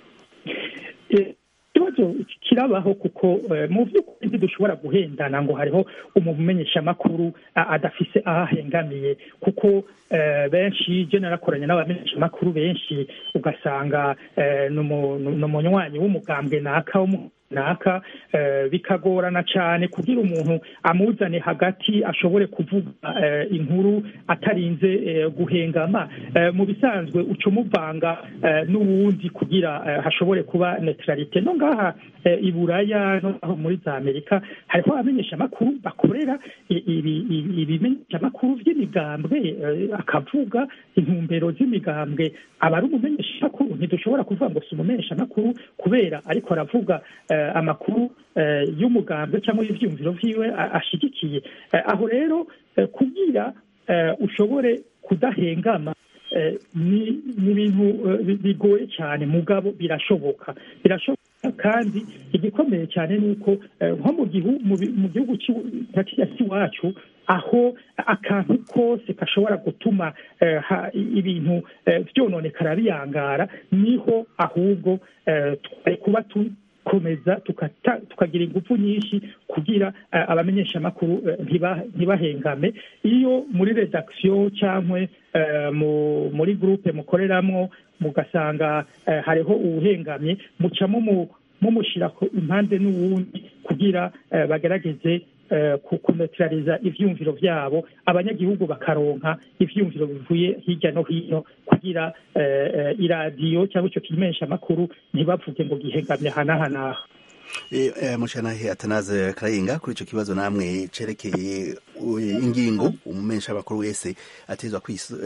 ikibazo kirabaho kuko mu by'ukuri ntidushobora guhendana ngo hariho umumenyesha amakuru adafise aho ahengamiye kuko benshi je narakoranye n'abamenyesha amakuru benshi ugasanga ni umunywanyi w'umugambwe naka naka bikagorana cyane kugira umuntu amuzane hagati ashobore kuvuga inkuru atarinze guhengama mu bisanzwe uca umuvanga n'uwundi kugira hashobore kuba neutralite no ngaha i buraya no muri za amerika hariho abamenyesha amakuru bakorera ibimenyesha amakuru by'imigambwe akavuga intumbero z'imigambwe aba ari umumenyesha amakuru ntidushobora kuvuga ngo si umumenyesha amakuru kubera ariko aravuga amakuru y'umugambwe cyangwa y'ibyumviro vyiwe ashigikiye aho rero kugira ushobore kudahengama ni ibintu bigoye cyane mugabo birashoboka birashoboka kandi igikomeye cyane ni uko nko mu gihugu cy'iwacu aho akantu kose gashobora gutuma ibintu byononekara biyangara niho ahubwo twari kuba komeza tukagira ingufu nyinshi kugira abamenyesha amakuru ntibahengame iyo muri redakisiyo cyangwa muri gurupe mukoreramo mugasanga hariho uwuhengamye mucamo mumushyira impande n'uwundi kugira bagerageze kunetraliza ivyumviro vyabo abanyagihugu bakaronka ivyumviro bivuye hirya no hino kugira iradiyo cyangwa ico kimenyesha amakuru ntibavuge ngo gihengamye hanahanaha mushanahe atanaze karayinga kuri ico kibazo namwe cerekeye ingingo umumenyesha amakuru wese atezwa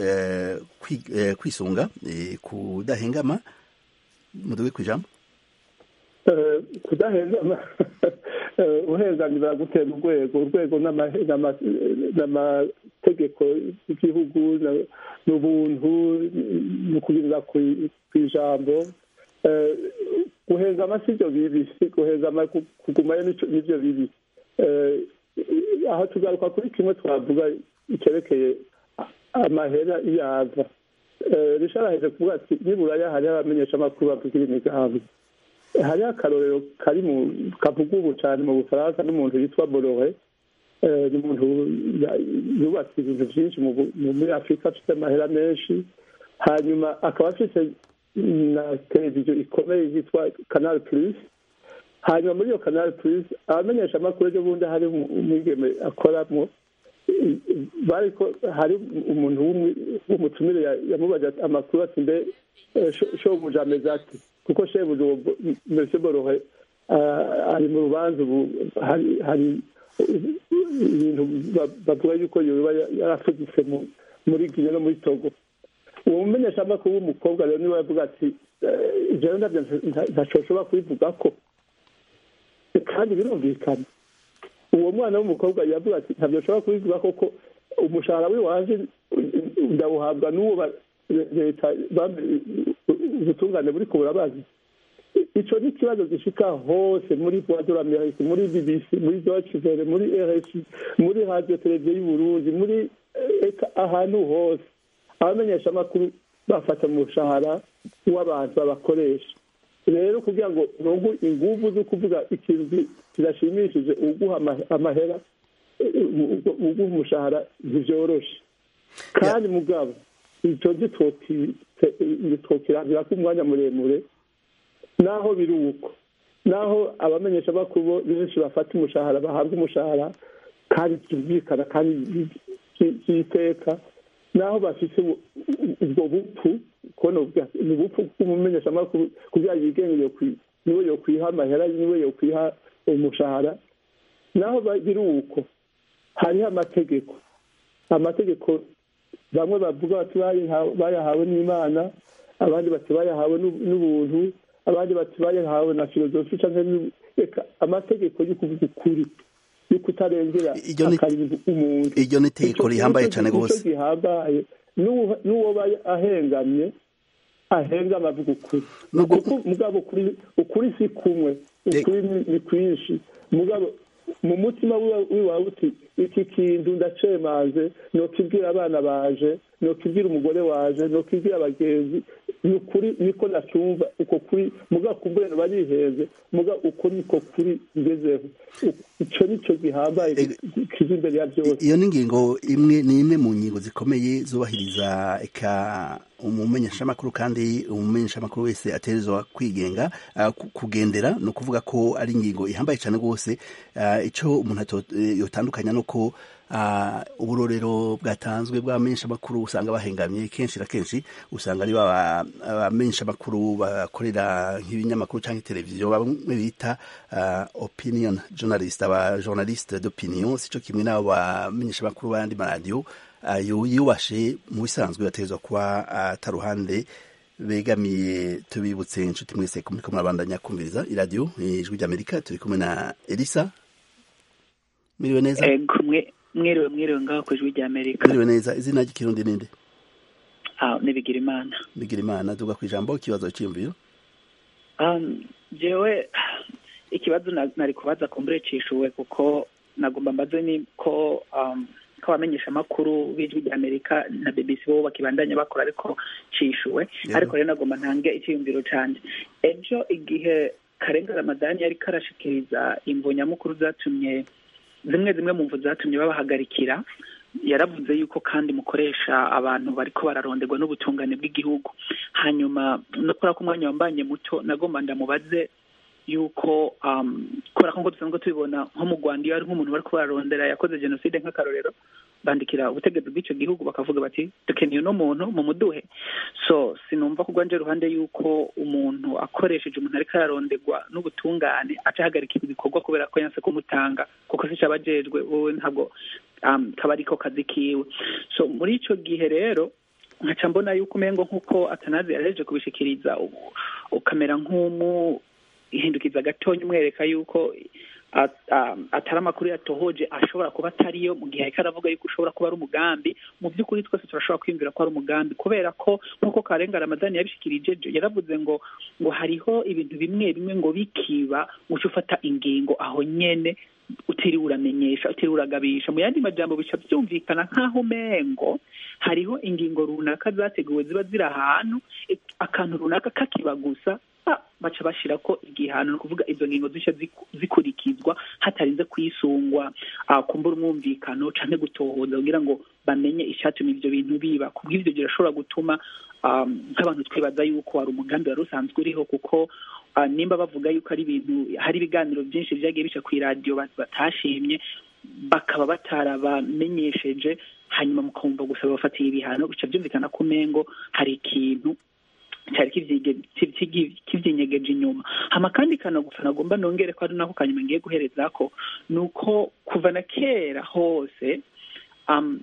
kwisunga kudahengama muduge kwijambo kudahengama uhengamira gutera urwego urwego n'amategeko y'igihugu n'ubuntu ni ukugirira ku ijambo guhengama si byo bibi guhengama kugumayo nibyo bibi aho tugaruka kuri kimwe twavuga icyerekeye amahera iyava risharaheje kuvuga ati niburaya hariho abamenyeshamakuru bavugira imigambi hariho akarorero kari mu kavuga ubu cyane mu bufaransa n'umuntu yitwa borore ni umuntu yubatse ibintu byinshi muri afurika afite amahera menshi hanyuma akaba afite na televiziyo ikomeye yitwa canal plus hanyuma muri iyo canal plus abamenyesha amakuru ejo bundi hari umwigeme akoramo bariko hari umuntu w'umutumire yamubaje amakuru ati mbe shobuja ameze ati kuko shebuja uwo mbese borohe ari mu rubanza ubu hari ibintu bavuga yuko yoba yarafugitse muri gine no muri togo uwo mumenyeshamakuru w'umukobwa rero niwe yavuga ati jewe ndabyo ntacoshobora kubivuga ko kandi birumvikana uwo mwana w'umukobwa yavuga ati ntabyo nshobora kubivuga koko umushahara w'iwanje ndawuhabwa n'uwo leta ubutungane buri kubura bazi ico ni ikibazo gishika hose muri voix de l'amérique muri bbc muri deutsche welle muri rsi muri radio televiziyo y'uburundi muri ahantu hose abamenyesha amakuru bafata umushahara w'abantu babakoresha rero kugira ngo nungu inguvu zo kuvuga ikintu kirashimishije uguha amahera uguha umushahara ntibyoroshe kandi mugabo icyo ntitwokirangira ko umwanya muremure naho biri uko naho abamenyesha amakuru benshi bafata umushahara bahabwa umushahara kandi byumvikana kandi by'iteka naho bafite ubwo bupfu kubona ni ubupfu bw'umumenyesha amakuru kugira yigenge niwe yokwiha amahera niwe yokwiha umushahara naho biri uko hariho amategeko amategeko bamwe bavuga bati bayahawe n'imana abandi bati bayahawe n'ubuntu abandi bati bayahawe na filozofi cyangwa reka amategeko yo kuvuga ukuri yo kutarengera akarinda umuntu iryo ni itegeko rihambaye cyane rwose gihambaye n'uwo ahengamye ahenga amavuga ukuri kuko mugabo ukuri ukuri si kumwe ukuri ni- ni kwinshi mugabo mu mutima wiwa- wiwawe uti iki kintu ndacemaze nokibwira abana baje nokibwira umugore waje nokibwira abagenzi ni ukuri niko nacyumva uko kuri mugabo kumbure bariheze mugabo uko niko kuri ngezeho icyo nicyo gihambaye kiza imbere ya byose iyo ni ingingo imwe ni imwe mu ngingo zikomeye zubahiriza eka umumenyeshamakuru kandi umumenyeshamakuru wese aterezwa kwigenga ah, ku- kugendera ni ukuvuga ko ari ingingo ihambaye cyane rwose Ah, icyo umuntu ato- eh, yotandukanya ni uko ah, uburorero bwatanzwe bw'abamenyeshamakuru usanga bahengamye kenshi na kenshi usanga ari ba abamenyeshamakuru bakorera nk'ibinyamakuru cyangwa televiziyo bamwe bita ah, opinion journalist aba journaliste d'opinion sico kimwe n'abo bamenyeshamakuru b'ayandi maradiyo ayo yubashe mu bisanzwe bategerezwa kuba ataruhande begamiye tubibutse inshuti mwese ko muriko murabandanya kumviriza iradiyo ijwi ry'amerika turi kumwe na elisa mwiriwe neza ego mwe- mwiriwe mwiriwe ngaho ku ijwi rya amerika mwiriwe neza izina ry'ikirundi ninde ah nibigira imana bigira imana tuvuga ku ijambo ikibazo cyiyumviro um, jewe ikibazo na- nari kubaza kumbure cishuwe kuko nagomba mbaze ni ko um, ko abamenyesha amakuru b'ijwi rya amerika na bbc bo bakibandanya bakora ariko cishuwe Yego. ariko rero nagomba ntange icyiyumviro canje ejo igihe karenga ramadani yari karashikiriza imvo nyamukuru zatumye zimwe zimwe mu mvu zatumye babahagarikira yaravuze yuko kandi mukoresha abantu bariko bararonderwa n'ubutungane bw'igihugu hanyuma no kubera ko umwanya wambanye muto nagomba ndamubaze yuko um, kubera ko ngo dusanzwe tubibona nko mu rwanda iyo ari nk'umuntu bariko bararondera yakoze jenoside nk'akarorero bandikira ubutegetsi bw'icyo gihugu bakavuga bati dukeneye uno muntu mu muduhe so sinumva ko rwanje ruhande yuko umuntu akoresheje umuntu ariko araronderwa n'ubutungane aca ahagarika ibikorwa kubera ko yanse kumutanga kuko si cabajejwe wowe ntabwo um, kaba ariko kazi kiwe so muri ico gihe rero nkaca mbona yuko umengo nk'uko atanazi yaraheje kubishikiriza ubu- ukamera nk'umu ihindukiza gatonya umwereka yuko at- um, atari amakuru yatohoje ashobora kuba atariyo mu gihe ariko aravuga yuko ushobora kuba ari umugambi mu by'ukuri twese turashobora kwiyumvira ko ari umugambi kubera ko nk'uko karenga ramadani yabishikirije jo yaravuze ngo ngo hariho ibintu bimwe bimwe ngo bikiba uca ufata ingingo aho nyene utiriwe uramenyesha utiriwe uragabisha mu yandi majambo bica byumvikana nk'aho umengo hariho ingingo runaka zateguwe ziba ziri ahantu ik- akantu runaka kakiba gusa ah, baca bashira ko igihano ni ukuvuga izo ngingo zica ziku- zikurikizwa hatarinze kwisungwa ah, kumbura umwumvikano canke gutohoza kugira ngo bamenye icatuma ivyo bintu biba kubw'ivyo birashobora gutuma um, nk'abantu twibaza yuko hari umugambi wari usanzwe uriho kuko ah, nimba bavuga yuko ari ibintu hari ibiganiro byinshi vyagiye bica kw'iradiyo bat- batashimye bakaba batarabamenyesheje hanyuma mukumva gusa babafatiye ibihano bica byumvikana ko umengo hari ikintu cyari kivyige- kivyi- kivyinyegeje inyuma hama kandi kana gusa nagomba nongere ko ari nako kanyuma ngiye guherezako ni uko kuva na kera hose um,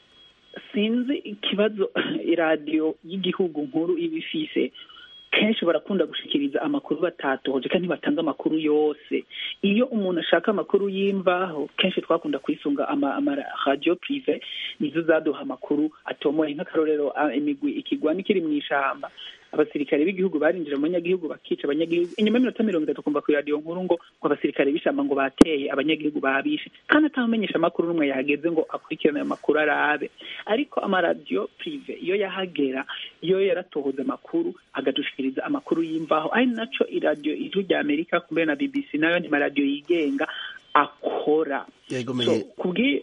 sinzi ikibazo iradiyo y'igihugu nkuru iba ifise kenshi barakunda gushikiriza amakuru batatohoje kandi batanga amakuru yose iyo umuntu ashaka amakuru y'imvaho kenshi twakunda kwisunga ama, ama radio prive nizo zaduha amakuru atomoye nk'akarorero ah, imigwi ikigwani kiri mu ishamba abasirikare b'igihugu barinjira mu banyagihugu bakica abanyagihugu inyuma y'iminota mirongo itatu kumva ku radiyo nkuru ngo ngo abasirikare b'ishamba ngo bateye abanyagihugu babishe kandi atamenyesha amakuru n'umwe yahageze ngo akurikirane ayo makuru arabe ariko amaradiyo prive iyo yahagera iyo yaratohoza amakuru agadushikiriza amakuru y'imvaho ari naco iradiyo ijwi rya amerika kumbe na bbc nayo ni maradiyo yigenga akora yegomeye kubwi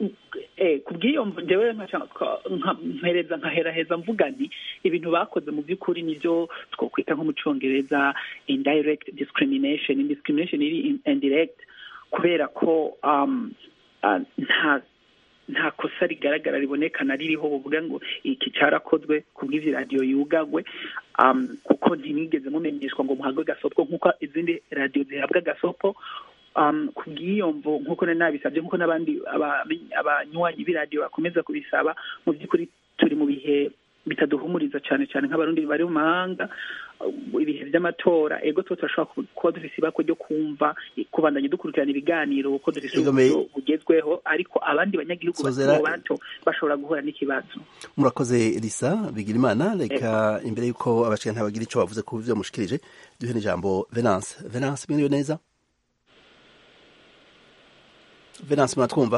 eh kubw'iyo mvu njyewe nkaca- nka- mpereza nkaheraheza mvuga nti ibintu bakoze mu by'ukuri nibyo twokwita nko mu congereza indirect discrimination indiscrimination iri in- indirect kubera ko um, ah, nta nta kosa rigaragara ribonekana ririho buvuga ngo iki cyarakozwe kubw'ivyo radiyo yugagwe um, kuko ntimwigeze mumenyeshwa ngo muhabwe gasopo nk'uko izindi radiyo zihabwa gasopo um, kubw'iyo mvo nk'uko nari nabisabye nk'uko n'abandi aba- abanywanyi b'iradiyo bakomeza kubisaba mu by'ukuri turi mu bihe bitaduhumuriza cyane cyane nk'abarundi bari mu mahanga ibihe by'amatora ego tuba turashobora kuba dufise ibako ryo kumva kubandanya dukurikirana ibiganiro kuko dufise uburyo bugezweho ariko abandi banyagihugu bato bato bashobora guhura n'ikibazo murakoze elisa bigira imana reka imbere y'uko abashikana ntabagira ico bavuze ku byo mushikirije duhe n'ijambo venance venance mwiriwe neza venance muratwumva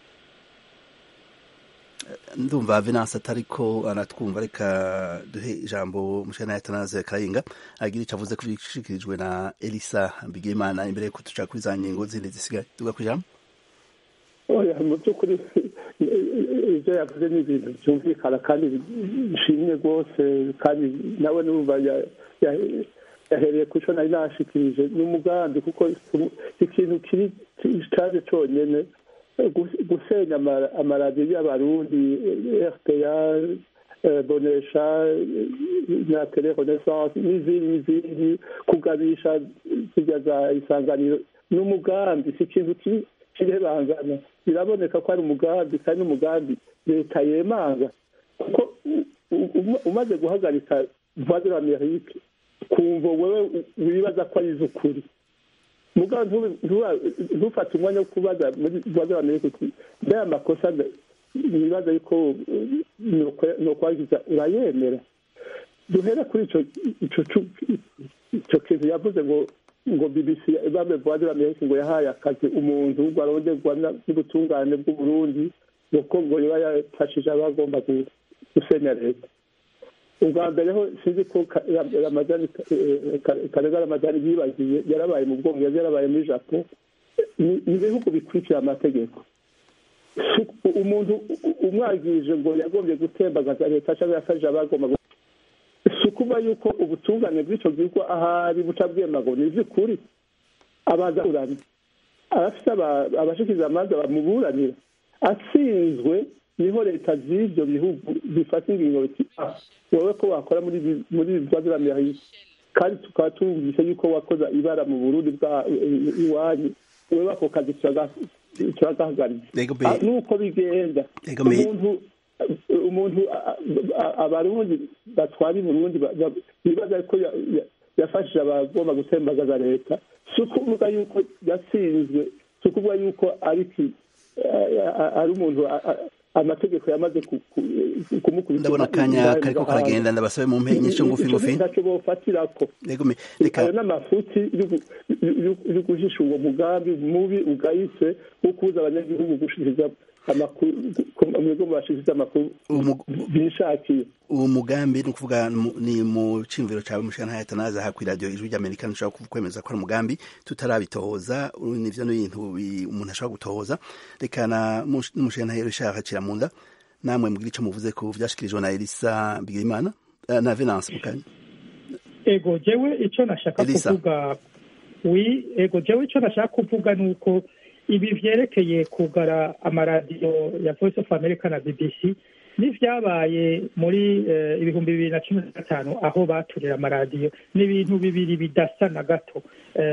ndumva venance atariko aratwumva reka duhe ijambo mushana yatanaze karayinga agira icyo avuze kubishikirijwe na elisa mbigimana imbere yuko tuca kuri za ngingo zindi zisigaye tuga ku ijambo oya mu by'ukuri ibyo yavuze ni ibintu byumvikana kandi bishimye rwose kandi nawe n'umva yahereye ku cyo nari nashikirije ni umugambi kuko ikintu kiri cyaje cyonyine gusenya amaradiyo y'abarundi rpa bonesha na telerenaissance n'izindi n'izindi kugabisha zijya za isanganiro ni umugambi si ikintu kirebangana biraboneka ko ari umugambi kandi n'umugambi leta yemanga kuko umaze guhagarika voix de l'amerique kumva wewe wibaza ko ari iz'ukuri ntufate umwanya wo kubaza muri voix de l'amerique uti mbere amakosa nibaza yuko nokwagiza urayemera duhere kuri ico kintu yavuze ngo ngo bbc bame voix de l'amerique ngo yahaye akazi umuntu ngo aronderwa n'ubutungane bw'uburundi nuko ngo yoba yafashije abagomba gusenya leta ubwa mbere ho sinzi ko karega ramadani yibagiye yarabaye mu bwongereza yarabaye muri japo ni ibihugu bikurikira amategeko umuntu umwagirije ngo yagombye gutembagaza leta cyangwa yafashije abagomba si ukuba yuko ubutungane bw'icyo gihugu ahari buca bwema ngo ni iby'ukuri abaza kuramya abafite abashikiriza amanza bamuburanira atsinzwe niho leta z'ibyo bihugu zifata ingingo biti wowe ko wakora muri muri bwaziramirahisi kandi tukaba tumvise yuko wakoze ibara mu burundi bwa iwanyu wewe ako kazi turagahagaritse nuko bigenda umuntu umuntu abarundi batwara i burundi bibaza ko yafashije abagomba gutembagaza leta si ukuvuga yuko yatsinzwe si ukuvuga yuko ari umuntu amategeko yamaze kumukubita ndabona akanya kariko karagenda ndabasabe mu mpe inyisho ngufi ngufi ntacyo bofatirako ayo n'amafuti yo guhisha uwo mugambi mubi ugayitse wo kubuza abanyagihugu gushikiriza amakuru mwebwe mubashikiriza amakuru bishakiye uwo mugambi ni ukuvuga ni mu cimviro cawe mushana hayatanaza ha kw'iradiyo ijwi ry'amerika ntushobora kwemeza ko ari umugambi tutarabitohoza nivyo n'ibintu umuntu ashobora gutohoza reka na n'umushana Richard hacira mu nda namwe mbwira ico muvuze ku vyashikirijwe na Elisa Bigimana na Venance Mukanya ego jewe ico nashaka kuvuga wi ego jewe ico nashaka kuvuga nuko ibi vyerekeye kugara amaradiyo ya Voice of America na BBC n'ivyabaye muri ibihumbi bibiri na cumi na gatanu aho baturira amaradiyo ni ibintu bibiri bidasa na gato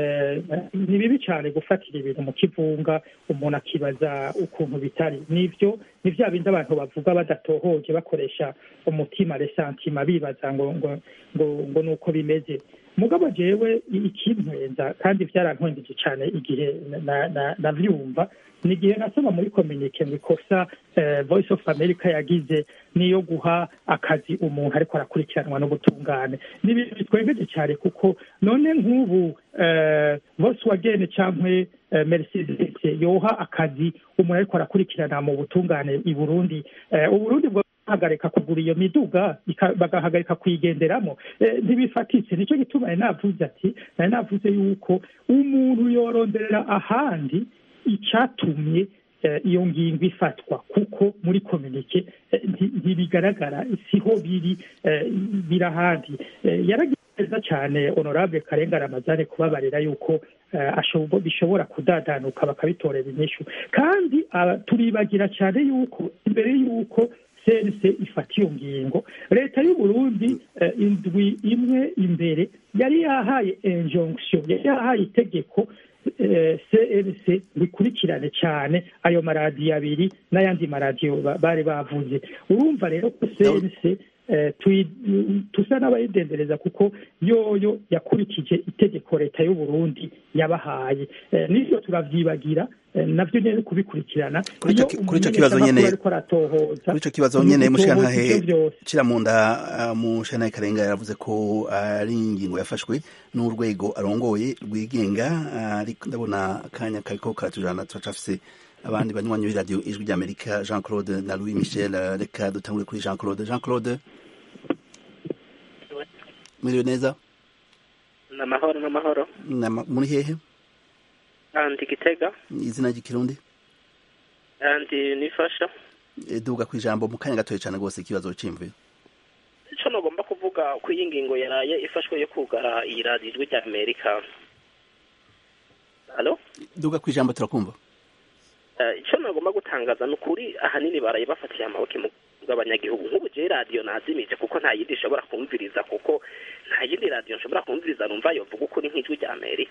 ni bibi cyane gufatira ibintu mu kivunga umuntu akibaza ukuntu bitari nivyo ni vya bindi abantu bavuga badatohoje bakoresha umutima resantima bibaza ngo ngo ngo ngo nuko bimeze mugabo jewe ikintwenza kandi byarantwengeje cyane igihe navyumva ni igihe nasoma muri kominike ngo ikosa voice of america yagize niyo guha akazi umuntu ariko arakurikiranwa n'ubutungane ni ibintu bitwengeje cyane kuko none nk'ubu volkswagen cyangwa mercedes yoha akazi umuntu ariko arakurikirana mu butungane i burundi uburundi bwo bagahagarika kugura iyo miduga bagahagarika kuyigenderamo ntibifatitse nicyo gituma nari navuze ati nari navuze yuko umuntu yoronderera ahandi icyatumye iyo ngingo ifatwa kuko muri kominike ntibigaragara siho biri biri ahandi yaragize cyane honorable karenga ramazane kubabarira yuko bishobora kudadanuka bakabitorera inyishu kandi turibagira cyane yuko imbere y'uko sense ifata iyo ngingo leta y'u Burundi indwi imwe imbere yari yahaye injonction yari yahaye itegeko cnc bikurikirane cyane ayo maradiyo abiri n'ayandi maradiyo bari bavuze urumva rero ko cnc tusa n'abayidendereza kuko yoyo yakurikije itegeko leta y'u Burundi yabahaye n'ivyo turavyibagira navyo nyene kubikurikirana kuri ico kibazo nyene kuri ico kibazo nyene mushantahe ciramunda mushantahe karenga yaravuze ko ari ingingo yafashwe n'urwego arongoye rwigenga ariko ndabona akanya kariko karatujana turacafise abandi banywanyi b'iradiyo ijwi ry'amerika jean claude na louis michel reka dutangure kuri jean claude jean claude mwiriwe neza ni amahoro n'amahoro muri hehe andi gitega izina ry'ikirundi andi nifasha duga ku ijambo mu kanya gatoya cyane rwose ikibazo cy'imvuye icyo nagomba kuvuga ko iyi ngingo yaraye ifashwe yo kugara iyi radiyo ijwi ry'amerika halo duga ku ijambo turakumva icyo nagomba gutangaza ni ukuri ahanini baraye bafatiye amaboko mu bw'abanyagihugu nk'ubu je radiyo nazimije kuko nta yindi nshobora kumviriza kuko nta yindi radiyo nshobora kumviriza numva yovuga ukuri nk'ijwi rya amerika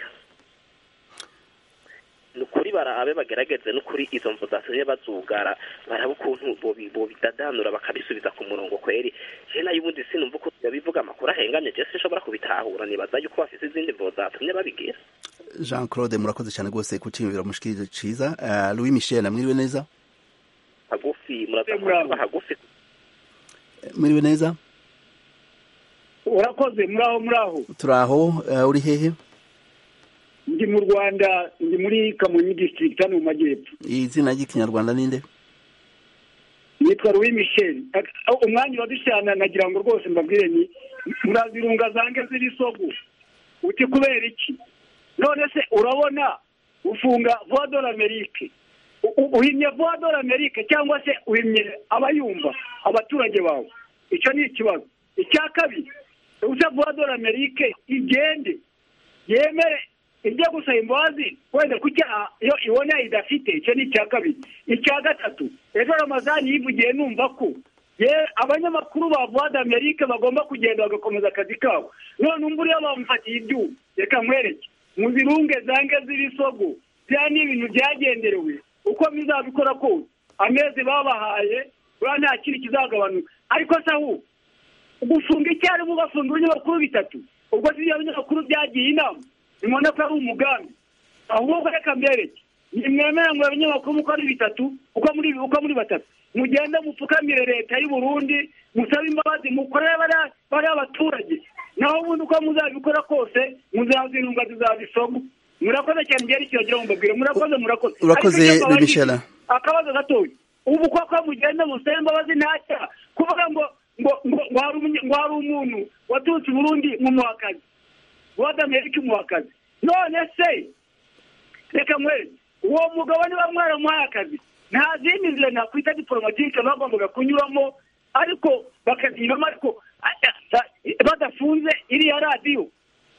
ni ukuri barabe bagerageze n'ukuri izo mvu zatumye bazugara barabe ukuntu bobidadanura bakabisubiza ku murongo kweri je nayo ubundi sinumva uko bivuga amakuru ahengamye je sinshobora kubitahura nibaza yuko bafise izindi mvu zatumye babigira jean claude murakoze cyane rwose ku ciyumviro mushikirije ciza uh, louis michel mwiriwe neza hagufi muraza kuba hagufi mwiriwe neza urakoze muraho muraho turaho uh, uri hehe ndi mu rwanda ndi muri kamonyi district hano mu majyepfo izina ry'ikinyarwanda ninde nitwa louis michel umwanya wadushyana nagira ngo rwose mbabwire ni murazirunga zange ziri sogo uti kubera iki none se urabona ufunga voix de l'amerique uhimye voix de l'amerique cyangwa se uhimye abayumva abaturage bawe icyo ni ikibazo icya kabiri usa voix de l'amerique igende yemere ijye gusaba imbabazi wenda ku cyaha iyo ibona idafite icyo ni icya kabiri icya gatatu ejo ramazani yivugiye numva ko ye abanyamakuru ba voix d'amerique bagomba kugenda bagakomeza akazi kabo none umbura iyo bamufatiye ibyuma reka nkwereke muzirunge zange z'ibisogo bya ni ibintu byagenderewe uko bizabikora kose amezi babahaye buriya nta kindi kizagabanuka ariko se aho gufunga icyarimwe ugafunga ibinyamakuru bitatu ubwo si ibyo binyamakuru byagiye inama nimubona ko ari umugambi ahubwo reka mbereke nimwemera ngo abanyamakuru muko ari bitatu uko muri uko muri batatu mugende mupfukamire leta y'u Burundi musabe imbabazi mukorere bariya abaturage naho ubundi uko muzabikora kose muzazirunga zizabisomo murakoze cyane igihe aricyo wagira ngo mbabwire murakoze murakoze urakoze bimishela akabazo gatoya ubu koko mugenda musabe imbabazi ntacyaha kuvuga ngo ngo ngo ngo hari umuntu waturutse i burundi nk'umuhakazi wadamerika umuhakazi none se reka mwere uwo mugabo niba mwaramuhaye akazi nta zindi nzira nakwita diporomatike bagombaga kunyuramo ariko bakaziramo ariko badafunze iriya radiyo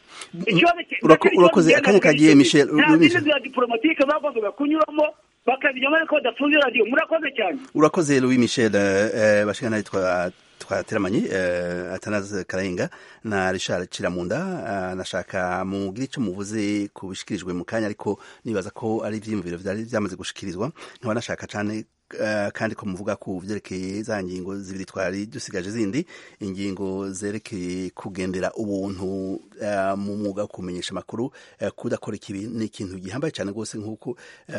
urakoze akanya kagiye michel nta zindi nzira diporomatike bagombaga kunyuramo bakaziramo ariko badafunze radiyo murakoze cyane urakoze louis michel bashika nawe twateramanye atanaze karayenga na richard ciramunda nashaka mugire icyo muvuze ku bishikirijwe mu kanya ariko nibaza ko ari ibyiyumviro byari byamaze gushikirizwa nkaba nashaka cyane kandi ko muvuga ku byerekeye za ngingo zibiri twari dusigaje zindi ingingo zerekeye kugendera ubuntu mu mwuga wo kumenyesha amakuru kudakora ikibi ni ikintu gihambaye cyane rwose nk'uko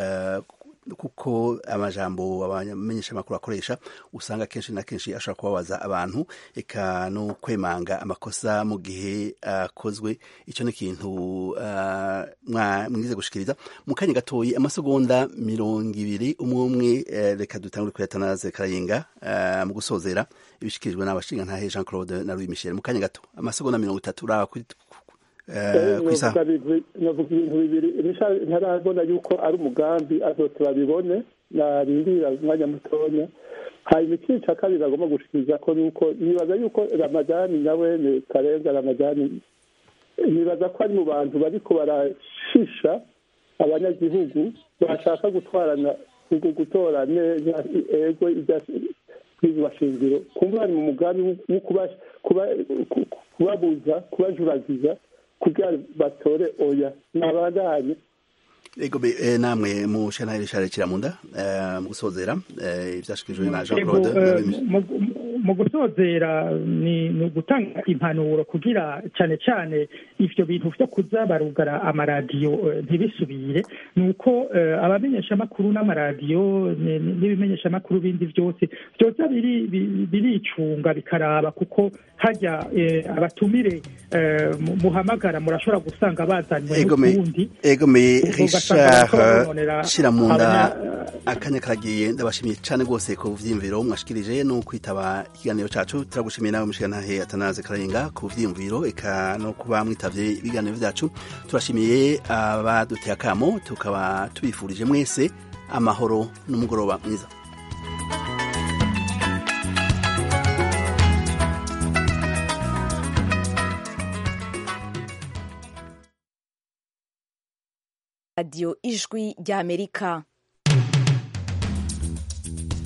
kuko amajambo abamenyesha amakuru akoresha usanga kenshi na kenshi ashobora kubabaza abantu eka no kwemanga amakosa mu gihe akozwe icyo ni ikintu mwize gushikiriza mu kanya gatoyi amasegonda mirongo ibiri umwe umwe reka dutangure kuri atanaze karayenga mu gusozera ibishikirijwe n'abashinga ntahe jean claude na louis michel mu kanya gato amasegonda mirongo itatu uraba navuga ibintu bibiri ntarabona yuko ari umugambi azose babibone narindira umwanya mutonya hanyuma ikindi cya kabiri agomba gushikiriza ko nuko nibaza yuko ramadani nawe karenga ramadani nibaza ko ari mu bantu bariko barashisha abanyagihugu bashaka gutwarana gutora neza ego ibashingiro kumva bari mu mugambi wo kubabuza kubajuragiza kugira batore oya nabandanye ego be namwe mu shana Richard Kiramunda mu gusozera ibyashikirijwe na Jean Claude mu gusozera ni ni ugutanga impanuro kugira cyane cyane ivyo bintu vyo kuza barugara amaradiyo eh, ntibisubire ni uko eh, abamenyeshamakuru n'amaradiyo ni- ni- n'ibimenyeshamakuru bindi byose byoza biri- bi- biricunga bikaraba kuko hajya eh, abatumire eh, mu- muhamagara murashobora gusanga bazanywe egome n'ukundi egome ugasanga bariko barononera richard shiramunda abanya- akanya karagiye ndabashimiye cyane rwose ku vyiyumviro mwashikirije no kwitaba ikiganiro cacu turagushimiye nawe mushigantahe atanaze kararenga ku vyiyumviro eka no kuba mwitavye ibiganiro vyacu turashimiye abaduteye akamo tukaba tubifurije mwese amahoro n'umugoroba mwiza radiyo ijwi ry'amerika